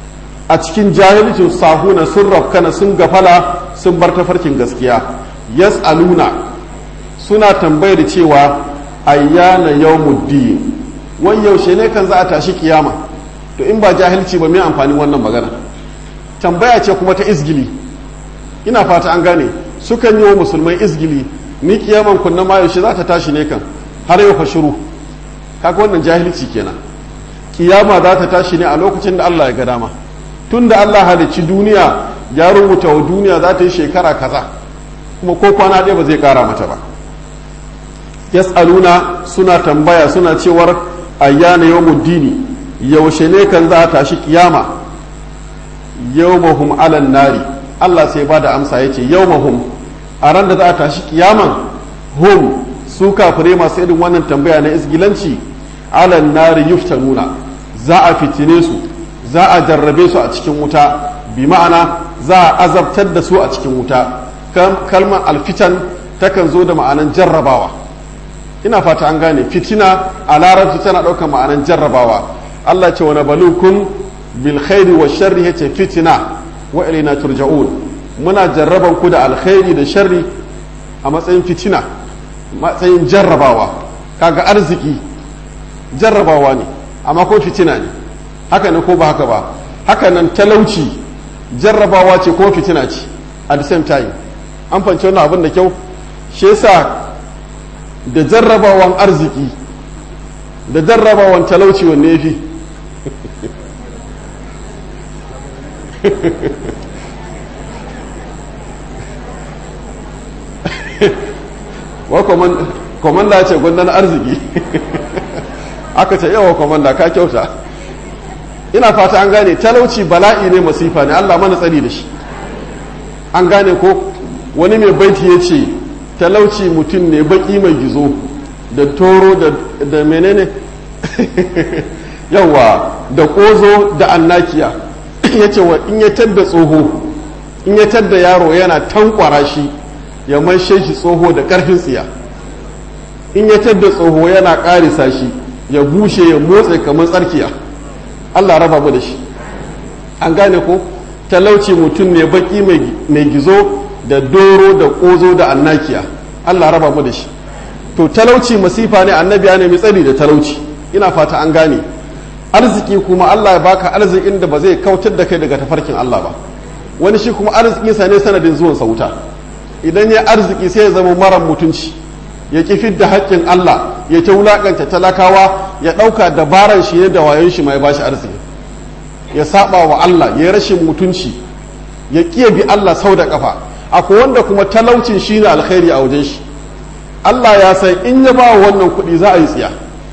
a cikin jahilcin sahuna sun rafkana sun gafala sun bar tafarkin gaskiya yas'aluna suna tambayar cewa ayyana yawmuddin wai yaushe ne kan za a tashi kiyama to in ba jahilci ba mai amfani wannan magana tambaya ce kuma ta izgili ina fata an gane sukan yi wa musulmai izgili ni kiyaman kunna ma yaushe za ta tashi ne kan har yau fa shiru kaga wannan jahilci kenan kiyama za ta tashi ne a lokacin da Allah ya ga dama tun da Allah halicci duniya ya rubuta wa duniya za ta yi shekara kaza kuma ko kwana ɗaya ba zai ƙara mata ba yas'aluna suna tambaya suna cewar ayyana yawmuddini yaushe ne kan za a tashi kiyama yawmahum alan nari Allah sai ba da amsa yace yawmahum a ran da za a tashi kiyaman hum su kafire masu irin wannan tambaya na isgilanci alan nari yuftanuna za a fitine su za a jarrabe su a cikin wuta bi ma'ana za a azabtar da su a cikin wuta kalmar alfitan takan zo da ma'anan jarrabawa ina fata an gane fitina a larabci tana ɗaukar ma'anan jarrabawa Allah ce wani balukun bil khairi wa sharri yace fitina wa ilaina turja'un muna jarraban ku da alkhairi da sharri a matsayin fitina matsayin jarrabawa kaga arziki jarrabawa ne amma ko fitina ne haka ne ko ba haka ba haka nan talauci jarrabawa ce ko fitina ce at the same time an fanci wannan abin da kyau shi yasa da jarrabawan arziki da jarrabawan talauci wanne ya fi wa komanda ce gwandan arziki aka ce yawa komanda ka kyauta ina fata an gane talauci bala'i ne masifa ne allah mana tsari da shi an gane ko wani mai baiti ya ce talauci mutum ne baki mai gizo da toro da menene yawa da kozo da annakiya ya ce wa in ya tadda tsoho in ya tadda yaro yana tankwara shi ya manshe shi tsoho da karfin tsiya in ya tadda tsoho yana karisa shi ya bushe ya motsa kamar tsarkiya allah raba mu da shi an gane ko talauci mutum ne baki mai gizo da doro da kozo da annakiya allah raba mu da shi to talauci masifa ne annabi ya nemi tsari da talauci ina fata an gane arziki kuma allah ya baka arzikin da ba zai kautar da kai daga tafarkin allah ba wani shi kuma arzikinsa ne sanadin zuwan sauta idan ya arziki sai ya zama mara mutunci ya ki fidda haƙƙin allah ya ta wulaƙanta talakawa ya ɗauka dabaran shi ne da wayon shi mai bashi arziki ya saba wa allah ya rashin mutunci ya ƙiya bi allah sau da ƙafa akwai wanda kuma talaucin shi ne alkhairi a wajen shi Allah ya san in ya ba wannan kuɗi za a yi tsiya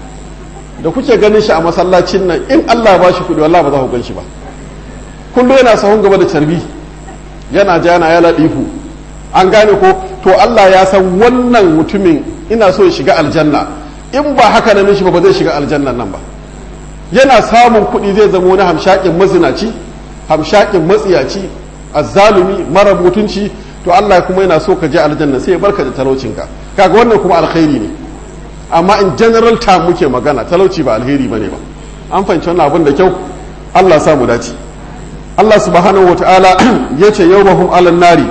da kuke ganin shi a masallacin nan in Allah ba shi kuɗi wallah ba za ku gan shi ba kullum yana sahun gaba da carbi yana jana ya laɗifu an gane ko to Allah ya san wannan mutumin ina so ya shiga aljanna in ba haka na mishi ba ba zai shiga aljannan nan ba yana samun kuɗi zai zama wani hamshakin mazinaci hamshakin matsiyaci azzalumi mara mutunci to Allah kuma yana so ka je aljanna sai ya barka da talaucinka kaga wannan kuma alkhairi ne amma in general ta muke magana talauci ba alheri bane ba an fahimci wannan abin da kyau Allah sa mu dace Allah subhanahu wataala yace yawmahum alan nari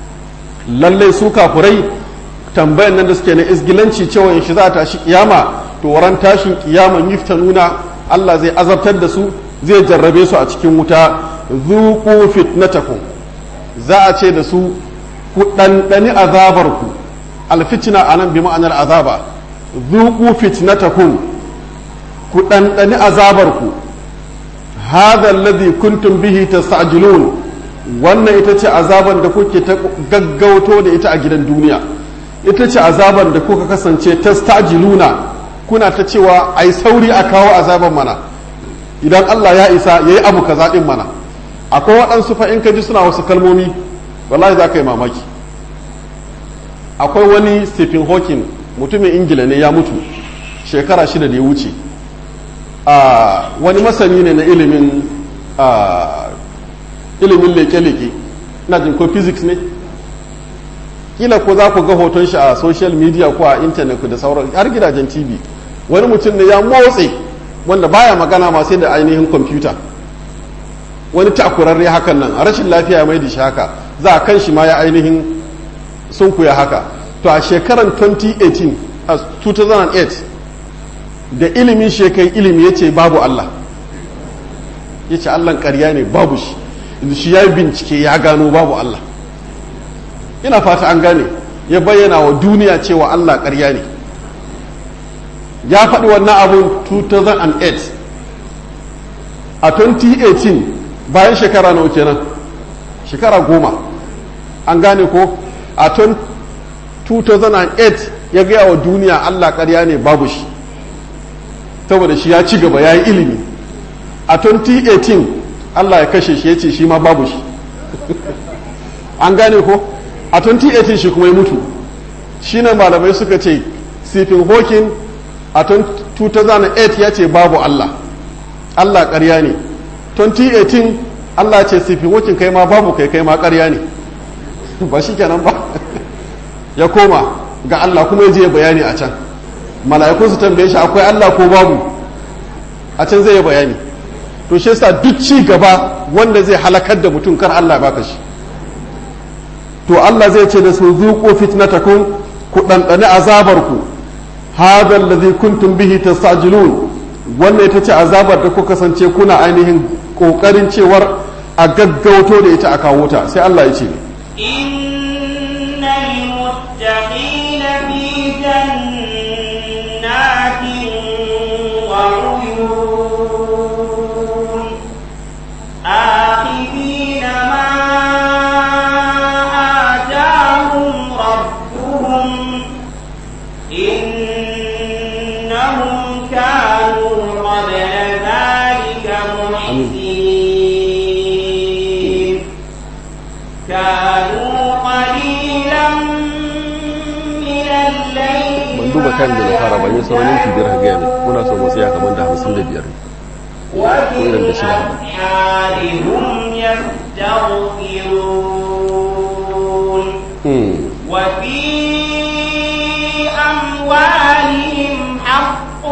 lalle su kafurai tambayan nan da suke na isgilanci cewa in shi za ta shi kiyama to waran tashin kiyaman nuna Allah zai azabtar da su zai jarrabe su a cikin wuta zuqu fitnatakum za a ce da su ku ɗanɗani azabarku alfitina a nan bi ma'anar azaba zuku fitnatakum ku ɗanɗani azabarku hadha alladhi kuntum bihi tasta'jilun wannan ita ce azaban da kuke ta gaggauto da ita a gidan duniya ita ce azaban da kuka kasance tasta'jiluna kuna ta cewa ai sauri a kawo azaban mana idan Allah ya isa yayi abu kaza din mana akwai waɗansu fa in ka ji suna wasu kalmomi wallahi za ka yi mamaki akwai wani stephen hawking mutumin ingila ne ya mutu shekara shida da ya wuce wani masani ne na ilimin ilimin leke-leke na jin ko physics ne kila ko za ku ga hoton shi a social media ko a intanet da sauran har gidajen tv wani mutum ne ya motse wanda baya magana ma sai da ainihin kwamfuta wani takurarre hakan nan a rashin lafiya ya mai da shi haka za a kan shi ma ya ainihin sun kuya haka to a shekaran 2018 a 2008 da ilimin shekai ilimi ya ce babu Allah ya ce Allahn karya ne babu shi shi ya bincike ya gano babu Allah ina fata an gane ya bayyana wa duniya cewa Allah karya ne ya faɗi wannan abun 2008 a 2018 bayan shekara nawa kenan shekara goma an gane ko a 2008 ya gaya wa duniya allah karya ne babu shi saboda shi ya ci gaba ya yi ilimi a 2018 allah ya kashe shi ya ce shi ma babu shi an gane ko a 2018 shi kuma ya mutu shi ne malamai suka ce stephen hawking a 2008 ya ce babu allah allah karya ne 2018 Allah ce sifin wakin kai ma babu kai kai ma ƙarya ne ba shi kenan ba ya koma ga Allah kuma ya je bayani a can mala'ikun su tambaye shi akwai Allah ko babu a can zai yi bayani to shi yasa duk ci gaba wanda zai halakar da mutum kar Allah baka shi to Allah zai ce da su zuqu fitnatakum ku dandane azabarku hadha alladhi kuntum bihi tastajilun wannan ita ce azabar da kuka kasance kuna ainihin kokarin cewar a gaggauto da ita a kawo ta sai Allah ya ce innal muttaqina kan da na fara ban yi sauran minti biyar ka gaya mai muna so mu tsaya kamar da hamsin da biyar وفي irin da shi da الأسحار هم يستغفرون وفي أموالهم حق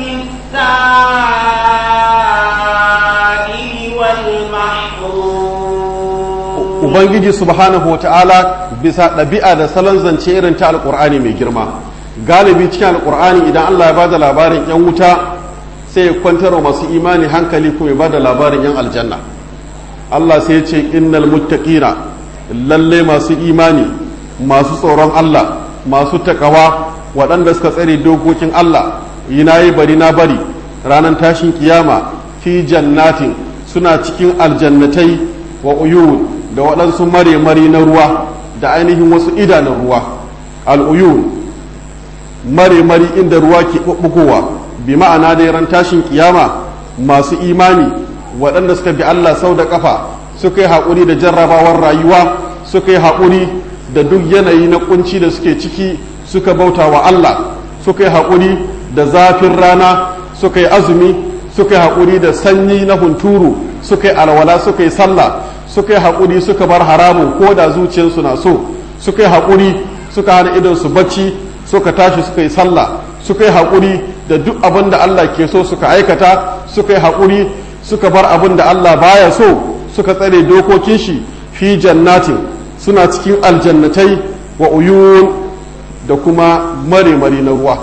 للسائل والمحروم ubangiji subhanahu wa ta'ala bisa ɗabi'a da salon zance irin ta alƙur'ani mai girma galibi cikin alƙur'ani idan allah ya ba da labarin 'yan wuta sai ya kwantar wa masu imani hankali kuma ya ba da labarin 'yan aljanna allah sai ya ce innal muttaqina lalle masu imani masu tsoron allah masu takawa waɗanda suka tsare dokokin allah yi na yi bari na bari ranar tashin kiyama fi jannatin suna cikin aljannatai wa uyun da waɗansu mare-mari na ruwa da ainihin wasu idanun ruwa al'uyun mare-mari inda ruwa ke ɓuɓɓugowa bi ma'ana da ran tashin kiyama masu imani waɗanda suka bi Allah sau da ƙafa suka yi haƙuri da jarrabawar rayuwa suka yi haƙuri da duk yanayi na kunci da suke ciki suka bauta wa Allah suka yi haƙuri da zafin rana suka yi azumi suka yi haƙuri da sanyi na hunturu suka yi alwala suka yi sallah suka yi haƙuri suka bar haramun ko da zuciyarsu na so suka yi haƙuri suka hana idonsu bacci suka tashi suka yi sallah suka yi haƙuri da duk abin da Allah ke so suka aikata suka yi haƙuri suka bar abin da Allah baya so suka tsare dokokin shi fi jannatin suna cikin aljannatai wa uyun da kuma mare-mare na ruwa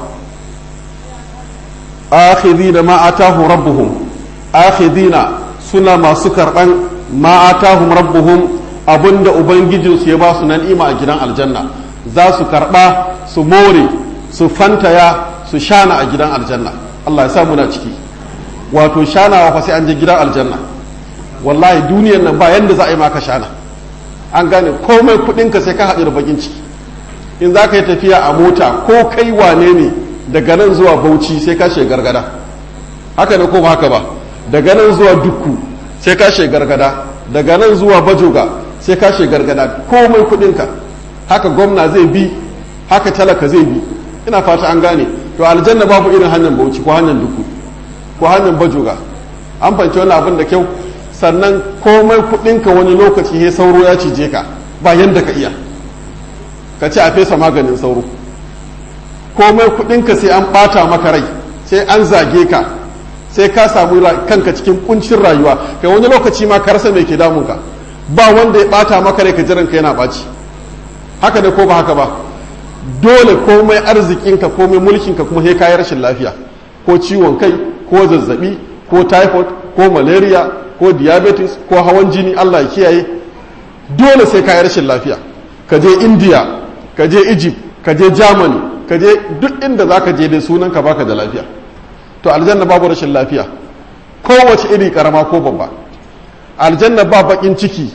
akhidina ma atahu rabbuhum akhidina suna masu karɓan ma atahum rabbuhum abinda ubangijinsu ya ba su nan ima a gidan aljanna za su karɓa su more su fantaya su shana a gidan aljanna Allah ya sa muna ciki wato shanawa fa sai an je gidan aljanna wallahi duniyar nan ba yanda za a yi maka shana an gane komai kuɗinka sai ka haɗu da bakin ciki in za ka yi tafiya a mota ko kai wane ne daga nan zuwa bauchi sai ka gargada haka ne ko ba haka ba daga nan zuwa dukku sai ka gargada daga nan zuwa bajoga sai ka gargada komai kudinka haka gwamna zai bi haka talaka zai bi ina fata an gane to aljanna babu irin hanyar bauchi ko hanyar dukku ko hanyar bajoga an fanci wani abin da kyau sannan komai kudinka wani lokaci he sauro ya cije ka ba yanda ka iya ka ce a fesa maganin sauro komai kudinka sai an bata maka rai sai an zage ka sai ka samu kanka cikin kuncin rayuwa kai wani lokaci ma ka rasa mai ke damunka ba wanda ya bata maka rai ka jiran ka yana baci haka ne ko ba haka ba dole komai arzikinka komai mulkinka kuma sai kayi rashin lafiya ko ciwon kai ko zazzabi ko typhoid ko malaria ko diabetes ko hawan jini Allah ya kiyaye dole sai kayi rashin lafiya ka je india ka je egypt ka je germany ka je duk inda za ka je da sunan ka baka da lafiya to aljanna babu rashin lafiya kowace iri karama ko babba aljanna ba bakin ciki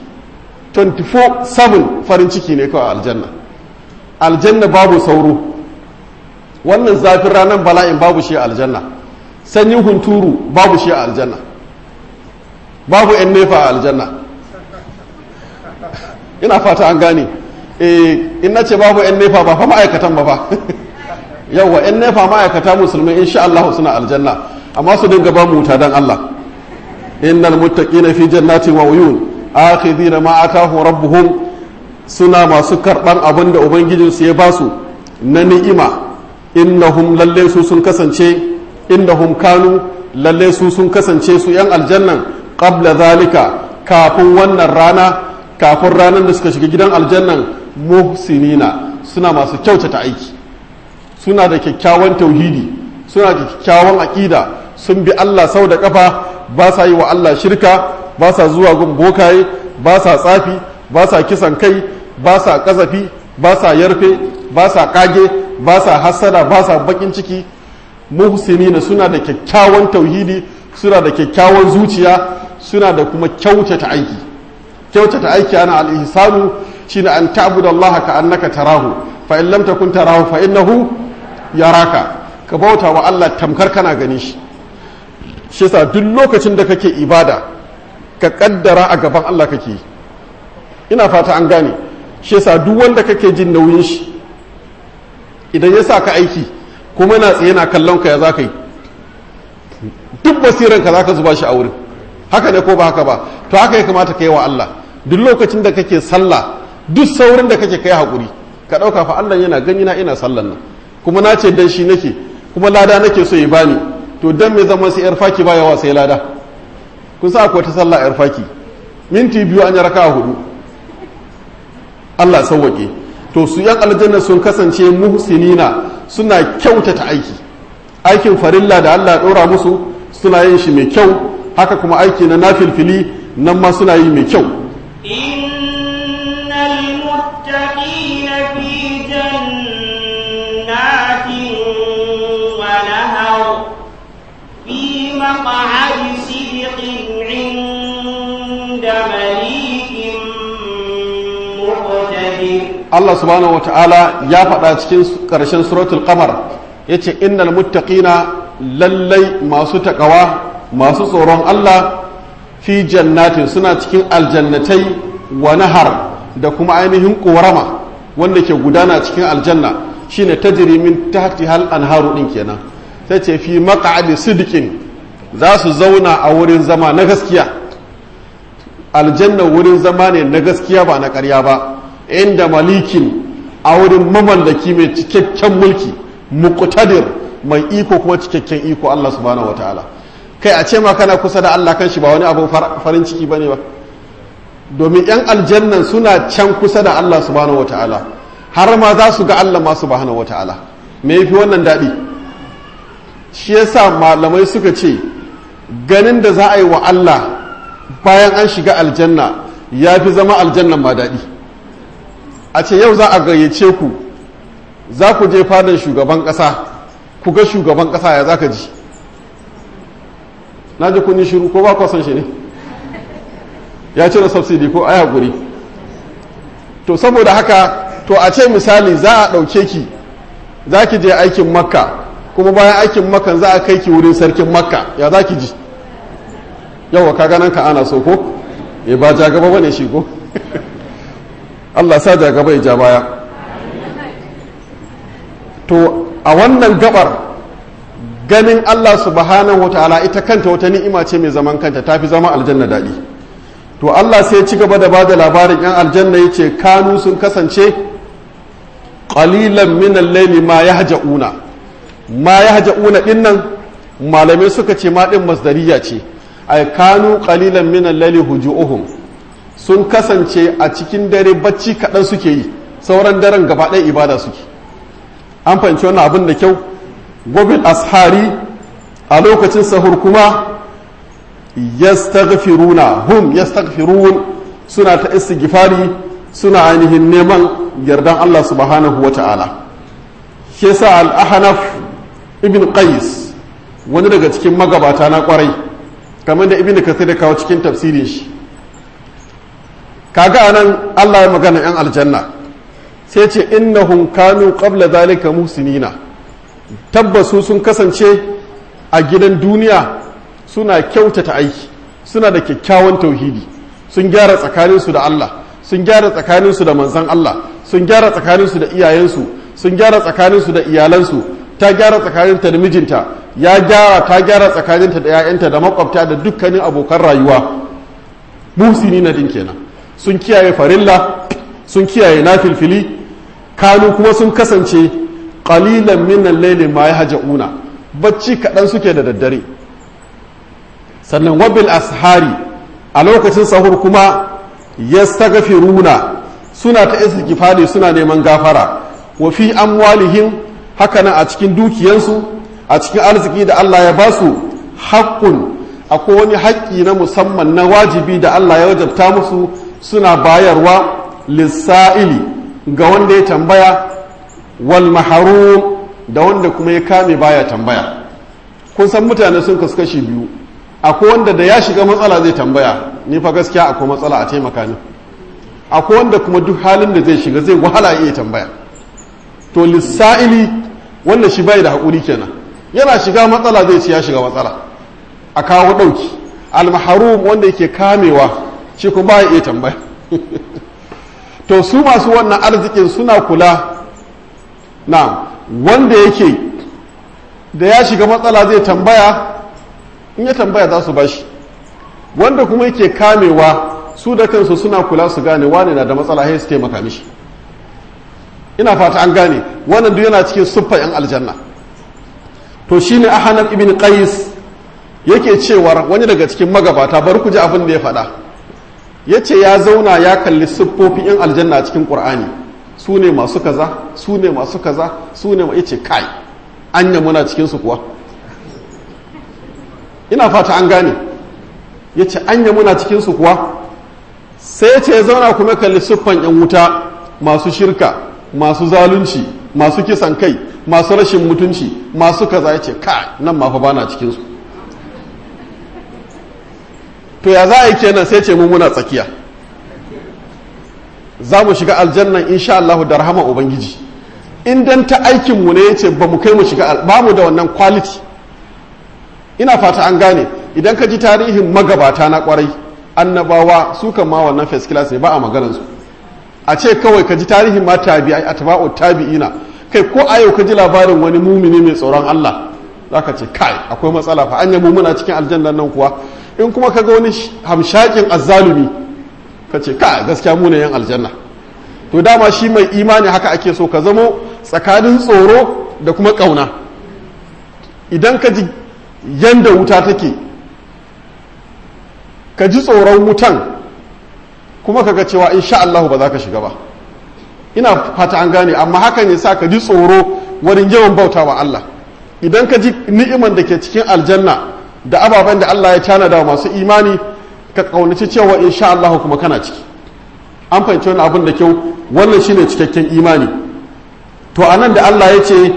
24/7 farin ciki ne kawai aljanna aljanna babu sauro wannan zafin ranar bala'in babu shi a aljanna sanyin hunturu babu shi a aljanna babu 'yan nefa a aljanna ina fata an gane in na ce babu 'yan nefa ba fa ma'aikatan ba fa yawwa 'yan nefa ma'aikata musulmai insha Allah suna aljanna amma su dinga ba mu wuta dan Allah innal muttaqina fi jannatin wa uyun akhidina ma atahu rabbuhum suna masu karban abin da ubangijin su ya ba su na ni'ima innahum lalle su sun kasance innahum kanu lalle su sun kasance su yan aljannan qabla zalika kafin wannan rana kafin ranar da suka shiga gidan aljannan muhsinina suna masu kyautata aiki suna da kyakkyawan tauhidi suna da kyakkyawan aƙida sun bi Allah sau da ƙafa ba sa yi wa Allah shirka ba sa zuwa gun bokaye ba sa tsafi ba sa kisan kai ba sa ƙazafi ba sa yarfe ba sa ƙage ba sa hassada ba sa baƙin ciki muhsinina suna da kyakkyawan tauhidi suna da kyakkyawan zuciya suna da kuma kyautata aiki kyautata aiki ana al-ihsanu shine an ta'budu Allah ka annaka tarahu fa in lam takun tarahu fa innahu yaraka ka bauta wa Allah tamkar kana gani shi shi yasa duk lokacin da kake ibada ka kaddara a gaban Allah kake ina fata an gane shi yasa duk wanda kake jin nauyin shi idan ya sa ka aiki kuma yana tsaye na kallon ka ya za ka yi duk basiran ka za ka zuba shi a wurin haka ne ko ba haka ba to haka ya kamata ka yi wa Allah duk lokacin da kake sallah duk saurin da kake kai haƙuri ka ɗauka fa Allah yana gani na ina sallan nan kuma na ce dan shi nake kuma lada nake so ya bani to dan me zama sai yar faki ba yawa sai lada kun sa akwai ta sallah yar faki minti biyu an yi raka hudu Allah sauwake to su yan aljanna sun kasance muhsinina suna kyautata aiki aikin farilla da Allah ya ɗora musu suna yin shi mai kyau haka kuma aiki na nafilfili nan ma suna yi mai kyau إن المتقين في جنات ونهر في مقعد صدق عند مليك مقتدر Allah subhanahu wata'ala ya faɗa cikin ƙarshen suratul qamar yace innal muttaqina lallai masu takawa masu tsoron Allah fi jannatin suna cikin aljannatai wa nahar da kuma ainihin ƙorama wanda ke gudana cikin aljanna shine tajri min tahti hal anharu din kenan sai ce fi maq'adi sidqin za su zauna a wurin zama na gaskiya aljanna wurin zama ne na gaskiya ba na ƙarya ba inda malikin a wurin mamallaki mai cikakken mulki muqtadir mai iko kuma cikakken iko Allah subhanahu wataala kai a ce ma kana kusa da Allah kan shi ba wani abu farin ciki bane ba domin yan aljannan suna can kusa da Allah subhanahu wataala har ma za su ga Allah ma subhanahu wataala me yafi wannan daɗi shi yasa malamai suka ce ganin da za a yi wa Allah bayan an shiga aljanna ya fi zama aljannan ma daɗi a ce yau za a gayyace ku za ku je fadar shugaban ƙasa ku ga shugaban ƙasa ya za ka ji na ji kun yi shiru ko ba ku san shi ne ya cire subsidy ko aya guri to saboda haka to a ce misali za a ɗauke ki za ki je aikin makka kuma bayan aikin makkan za a kai ki wurin sarkin makka ya za ki ji yawa ka ganan ka ana so ko ya ba ja gaba bane shi ko Allah sa ja gaba ya ja baya to a wannan gabar ganin Allah subhanahu wataala ita kanta wata ni'ima ce mai zaman kanta tafi zama aljanna daɗi to Allah sai ci gaba da ba da labarin yan aljanna yace kanu sun kasance qalilan min al-layli ma yahja'una ma yahja'una dinnan malamai suka ce ma din masdariya ce ay kanu qalilan min al-layli hujuhum sun kasance a cikin dare bacci kaɗan suke yi sauran daren gaba ɗaya ibada suke an fahimci wannan abin da kyau gobil ashari a lokacin sahur kuma yastaghfiruna hum yastaghfirun suna ta istighfari suna ainihin neman yardan Allah subhanahu wa ta'ala shi yasa al-ahnaf ibn qais wani daga cikin magabata na kwarai kamar da ibn kathir da kawo cikin tafsirin shi kaga anan Allah ya magana yan aljanna sai ce innahum kanu qabla zalika muhsinina tabbasu sun kasance a gidan duniya suna kyautata aiki suna da kyakkyawan tauhidi sun gyara tsakaninsu da Allah sun gyara tsakaninsu da manzon Allah sun gyara tsakaninsu da iyayensu sun gyara tsakaninsu da iyalansu ta gyara tsakaninta da mijinta ya gyara ta gyara tsakaninta da 'ya'yanta da makwabta da dukkanin abokan rayuwa muhsinina din kenan sun kiyaye farilla sun kiyaye nafilfili kanu kuma sun kasance qalilan min al-layli ma yahja'una bacci kaɗan suke da daddare sannan wabil ashari a lokacin sahur kuma yastaghfiruna suna ta istighfari suna neman gafara wa fi amwalihim hakanan a cikin dukiyansu a cikin arziki da Allah ya basu haqqun akwai wani haƙƙi na musamman na wajibi da Allah ya wajabta musu suna bayarwa lissa'ili ga wanda ya tambaya wal maharum da wanda kuma ya kame baya tambaya kun san mutane sun kasu kashi biyu akwai wanda da ya shiga matsala zai tambaya ni fa gaskiya akwai matsala a taimaka ni akwai wanda kuma duk halin da zai shiga zai wahala iya tambaya to lissa'ili wanda shi bai da haƙuri kenan yana shiga matsala zai ci ya shiga matsala a kawo ɗauki almaharum wanda yake kamewa shi kuma ba iya tambaya to su masu wannan arzikin suna kula na wanda yake da ya shiga matsala zai tambaya in ya tambaya za su bashi wanda kuma yake kamewa su da kansu suna kula su gane wane na da matsala sai su taimaka mishi ina fata an gane wannan duk yana cikin suffa yan aljanna to shine ahanab ibn qais yake cewar wani daga cikin magabata bar ku ji abin da ya faɗa yace ya zauna ya kalli siffofin yan aljanna a cikin qur'ani su ne masu kaza su ne masu kaza su ne yace kai anya muna cikin su kuwa ina fata an gane yace anya muna cikin su kuwa sai ce ya zauna kuma kalli siffan yan wuta masu shirka masu zalunci masu kisan kai masu rashin mutunci masu kaza ya ce ka nan ma fa bana cikinsu to ya za a yi kenan sai ce mu muna tsakiya za mu shiga aljannan insha Allah da rahama ubangiji in dan ta aikin mu ne yace ba mu kai mu shiga ba mu da wannan quality ina fata an gane idan ka ji tarihin magabata na kwarai annabawa su kan ma wannan first class ne ba a maganar su a ce kawai ka ji tarihin ma tabi'ai atba'u tabi'ina kai ko a yau ka ji labarin wani mumini mai tsoron Allah zaka ce kai akwai matsala fa anya mu muna cikin aljannan nan kuwa in kuma ka ga wani hamshakin azzalumi ka ce kai gaskiya mu ne yan aljanna to dama shi mai imani haka ake so ka zamo tsakanin tsoro da kuma kauna idan ka ji yanda wuta take ka ji tsoron wutan kuma kaga cewa insha Allah ba za ka shiga ba ina fata an gane amma hakan ya sa ka ji tsoro wurin yawan bauta wa Allah idan ka ji ni'iman da ke cikin aljanna da ababen da Allah ya tanada wa masu imani ka kaunaci cewa insha Allah kuma kana ciki an fahimci wani abin da kyau wannan shine cikakken imani to anan da Allah ya ce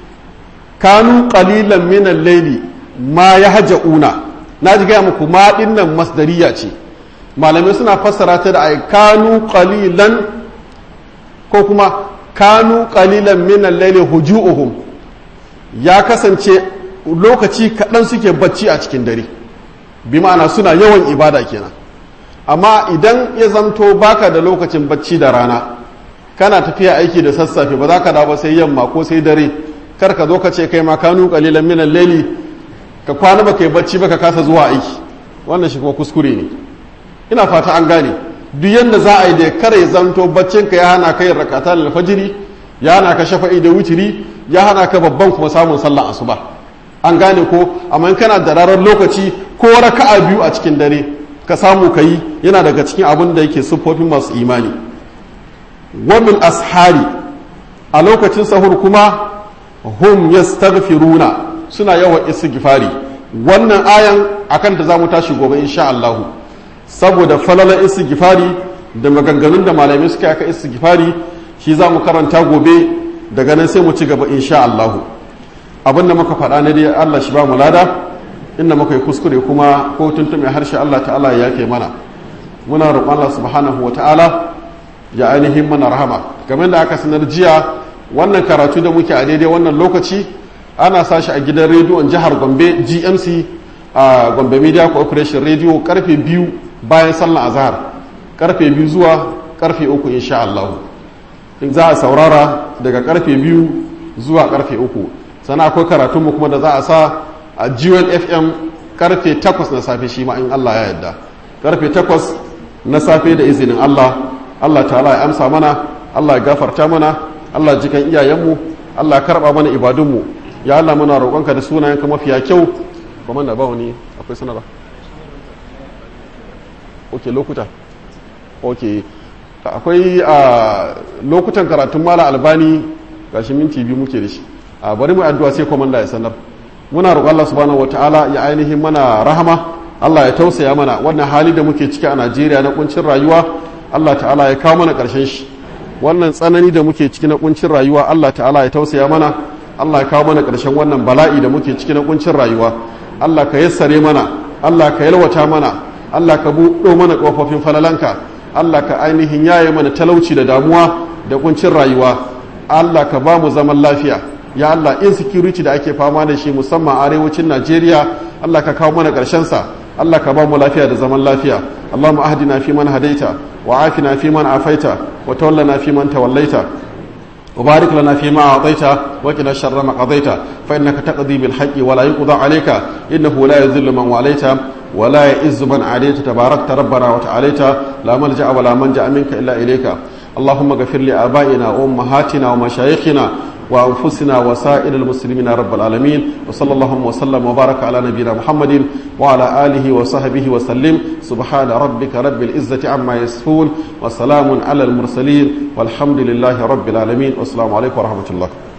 kanu qalilan min al-layli ma yahja'una na ji gaya muku ma dinnan masdariya ce malamai suna fassara ta da ai kanu qalilan ko kuma kanu qalilan min al-layli huju'uhum ya kasance lokaci kaɗan suke bacci a cikin dare bi ma'ana suna yawan ibada kenan amma idan ya zamto baka da lokacin bacci da rana kana tafiya aiki da sassafe ba za ka dawo sai yamma ko sai dare kar ka zo ka ce kai ma kanu qalilan min al-layli ka kwana ba kai bacci ba ka kasa zuwa aiki wannan shi kuma kuskure ne ina fata an gane duk yanda za a yi da kare zanto baccin ka ya hana ka yin rakata alfajiri ya hana ka shafa'i da wutiri ya hana ka babban kuma samun sallah asuba an gane ko amma in kana da rarar lokaci ko raka'a biyu a cikin dare ka samu ka yi yana daga cikin abin da yake siffofin masu imani wamin ashari a lokacin sahur kuma hum yastaghfiruna suna yawan istighfari wannan ayan akan da zamu tashi gobe insha Allah saboda falalar istighfari da maganganun da malamai suka aka istighfari shi zamu karanta gobe daga nan sai mu ci gaba insha Allah abinda muka faɗa ne dai Allah shi ba mu lada inda muka yi kuskure kuma ko tuntume harshe Allah ta'ala ya yake mana muna roƙon Allah subhanahu wa ta'ala ya ainihin mana rahama game da aka sanar jiya wannan karatu da muke a daidai wannan lokaci ana sashi a gidan rediyon jihar gombe gmc a gombe media corporation radio karfe biyu bayan sallan azhar karfe biyu zuwa karfe uku insha Allah in za a saurara daga karfe biyu zuwa karfe uku sannan akwai karatunmu kuma da za a sa a GWN FM karfe takwas na safe shi ma in Allah ya yarda karfe takwas na safe da izinin Allah Allah ta'ala ya amsa mana Allah ya gafarta mana Allah jikan iyayenmu Allah ya karba mana ibadunmu ya Allah muna roƙonka da sunayenka mafiya kyau kuma na ba wani akwai sanarwa ok lokuta ok akwai a lokutan karatun mala albani gashi minti biyu muke da shi a bari mu addu'a sai komanda ya sanar muna roƙon Allah subhanahu wataala ya ainihin mana rahama Allah ya tausaya mana wannan hali da muke ciki a Najeriya na kuncin rayuwa Allah ta'ala ya kawo mana ƙarshen shi wannan tsanani da muke ciki na kuncin rayuwa Allah ta'ala ya tausaya mana Allah ya kawo mana ƙarshen wannan bala'i da muke ciki na kuncin rayuwa Allah ka yassare mana Allah ka yalwata mana Allah ka buɗo mana ƙofofin falalanka Allah ka ainihin yaye mana talauci da damuwa da kuncin rayuwa Allah ka ba mu zaman lafiya ya Allah insecurity da ake fama da shi musamman arewacin Najeriya Allah ka kawo mana ƙarshen sa Allah ka ba mu lafiya da zaman lafiya Allahumma ahdina fi man hadaita wa afina fi man afaita wa tawallana fi man tawallaita وبارك لنا فيما أعطيت وقنا شر ما قضيت فإنك تقضي بالحق ولا يقضى عليك إنه لا يذل من واليت ولا يئز من عليت تباركت ربنا وتعاليت لا ملجأ ولا منجأ منك إلا إليك اللهم اغفر لآبائنا وأمهاتنا ومشايخنا وأنفسنا وسائر المسلمين رب العالمين وصلى الله وسلم وبارك على نبينا محمد وعلى آله وصحبه وسلم سبحان ربك رب العزة عما يصفون وسلام على المرسلين والحمد لله رب العالمين والسلام عليكم ورحمة الله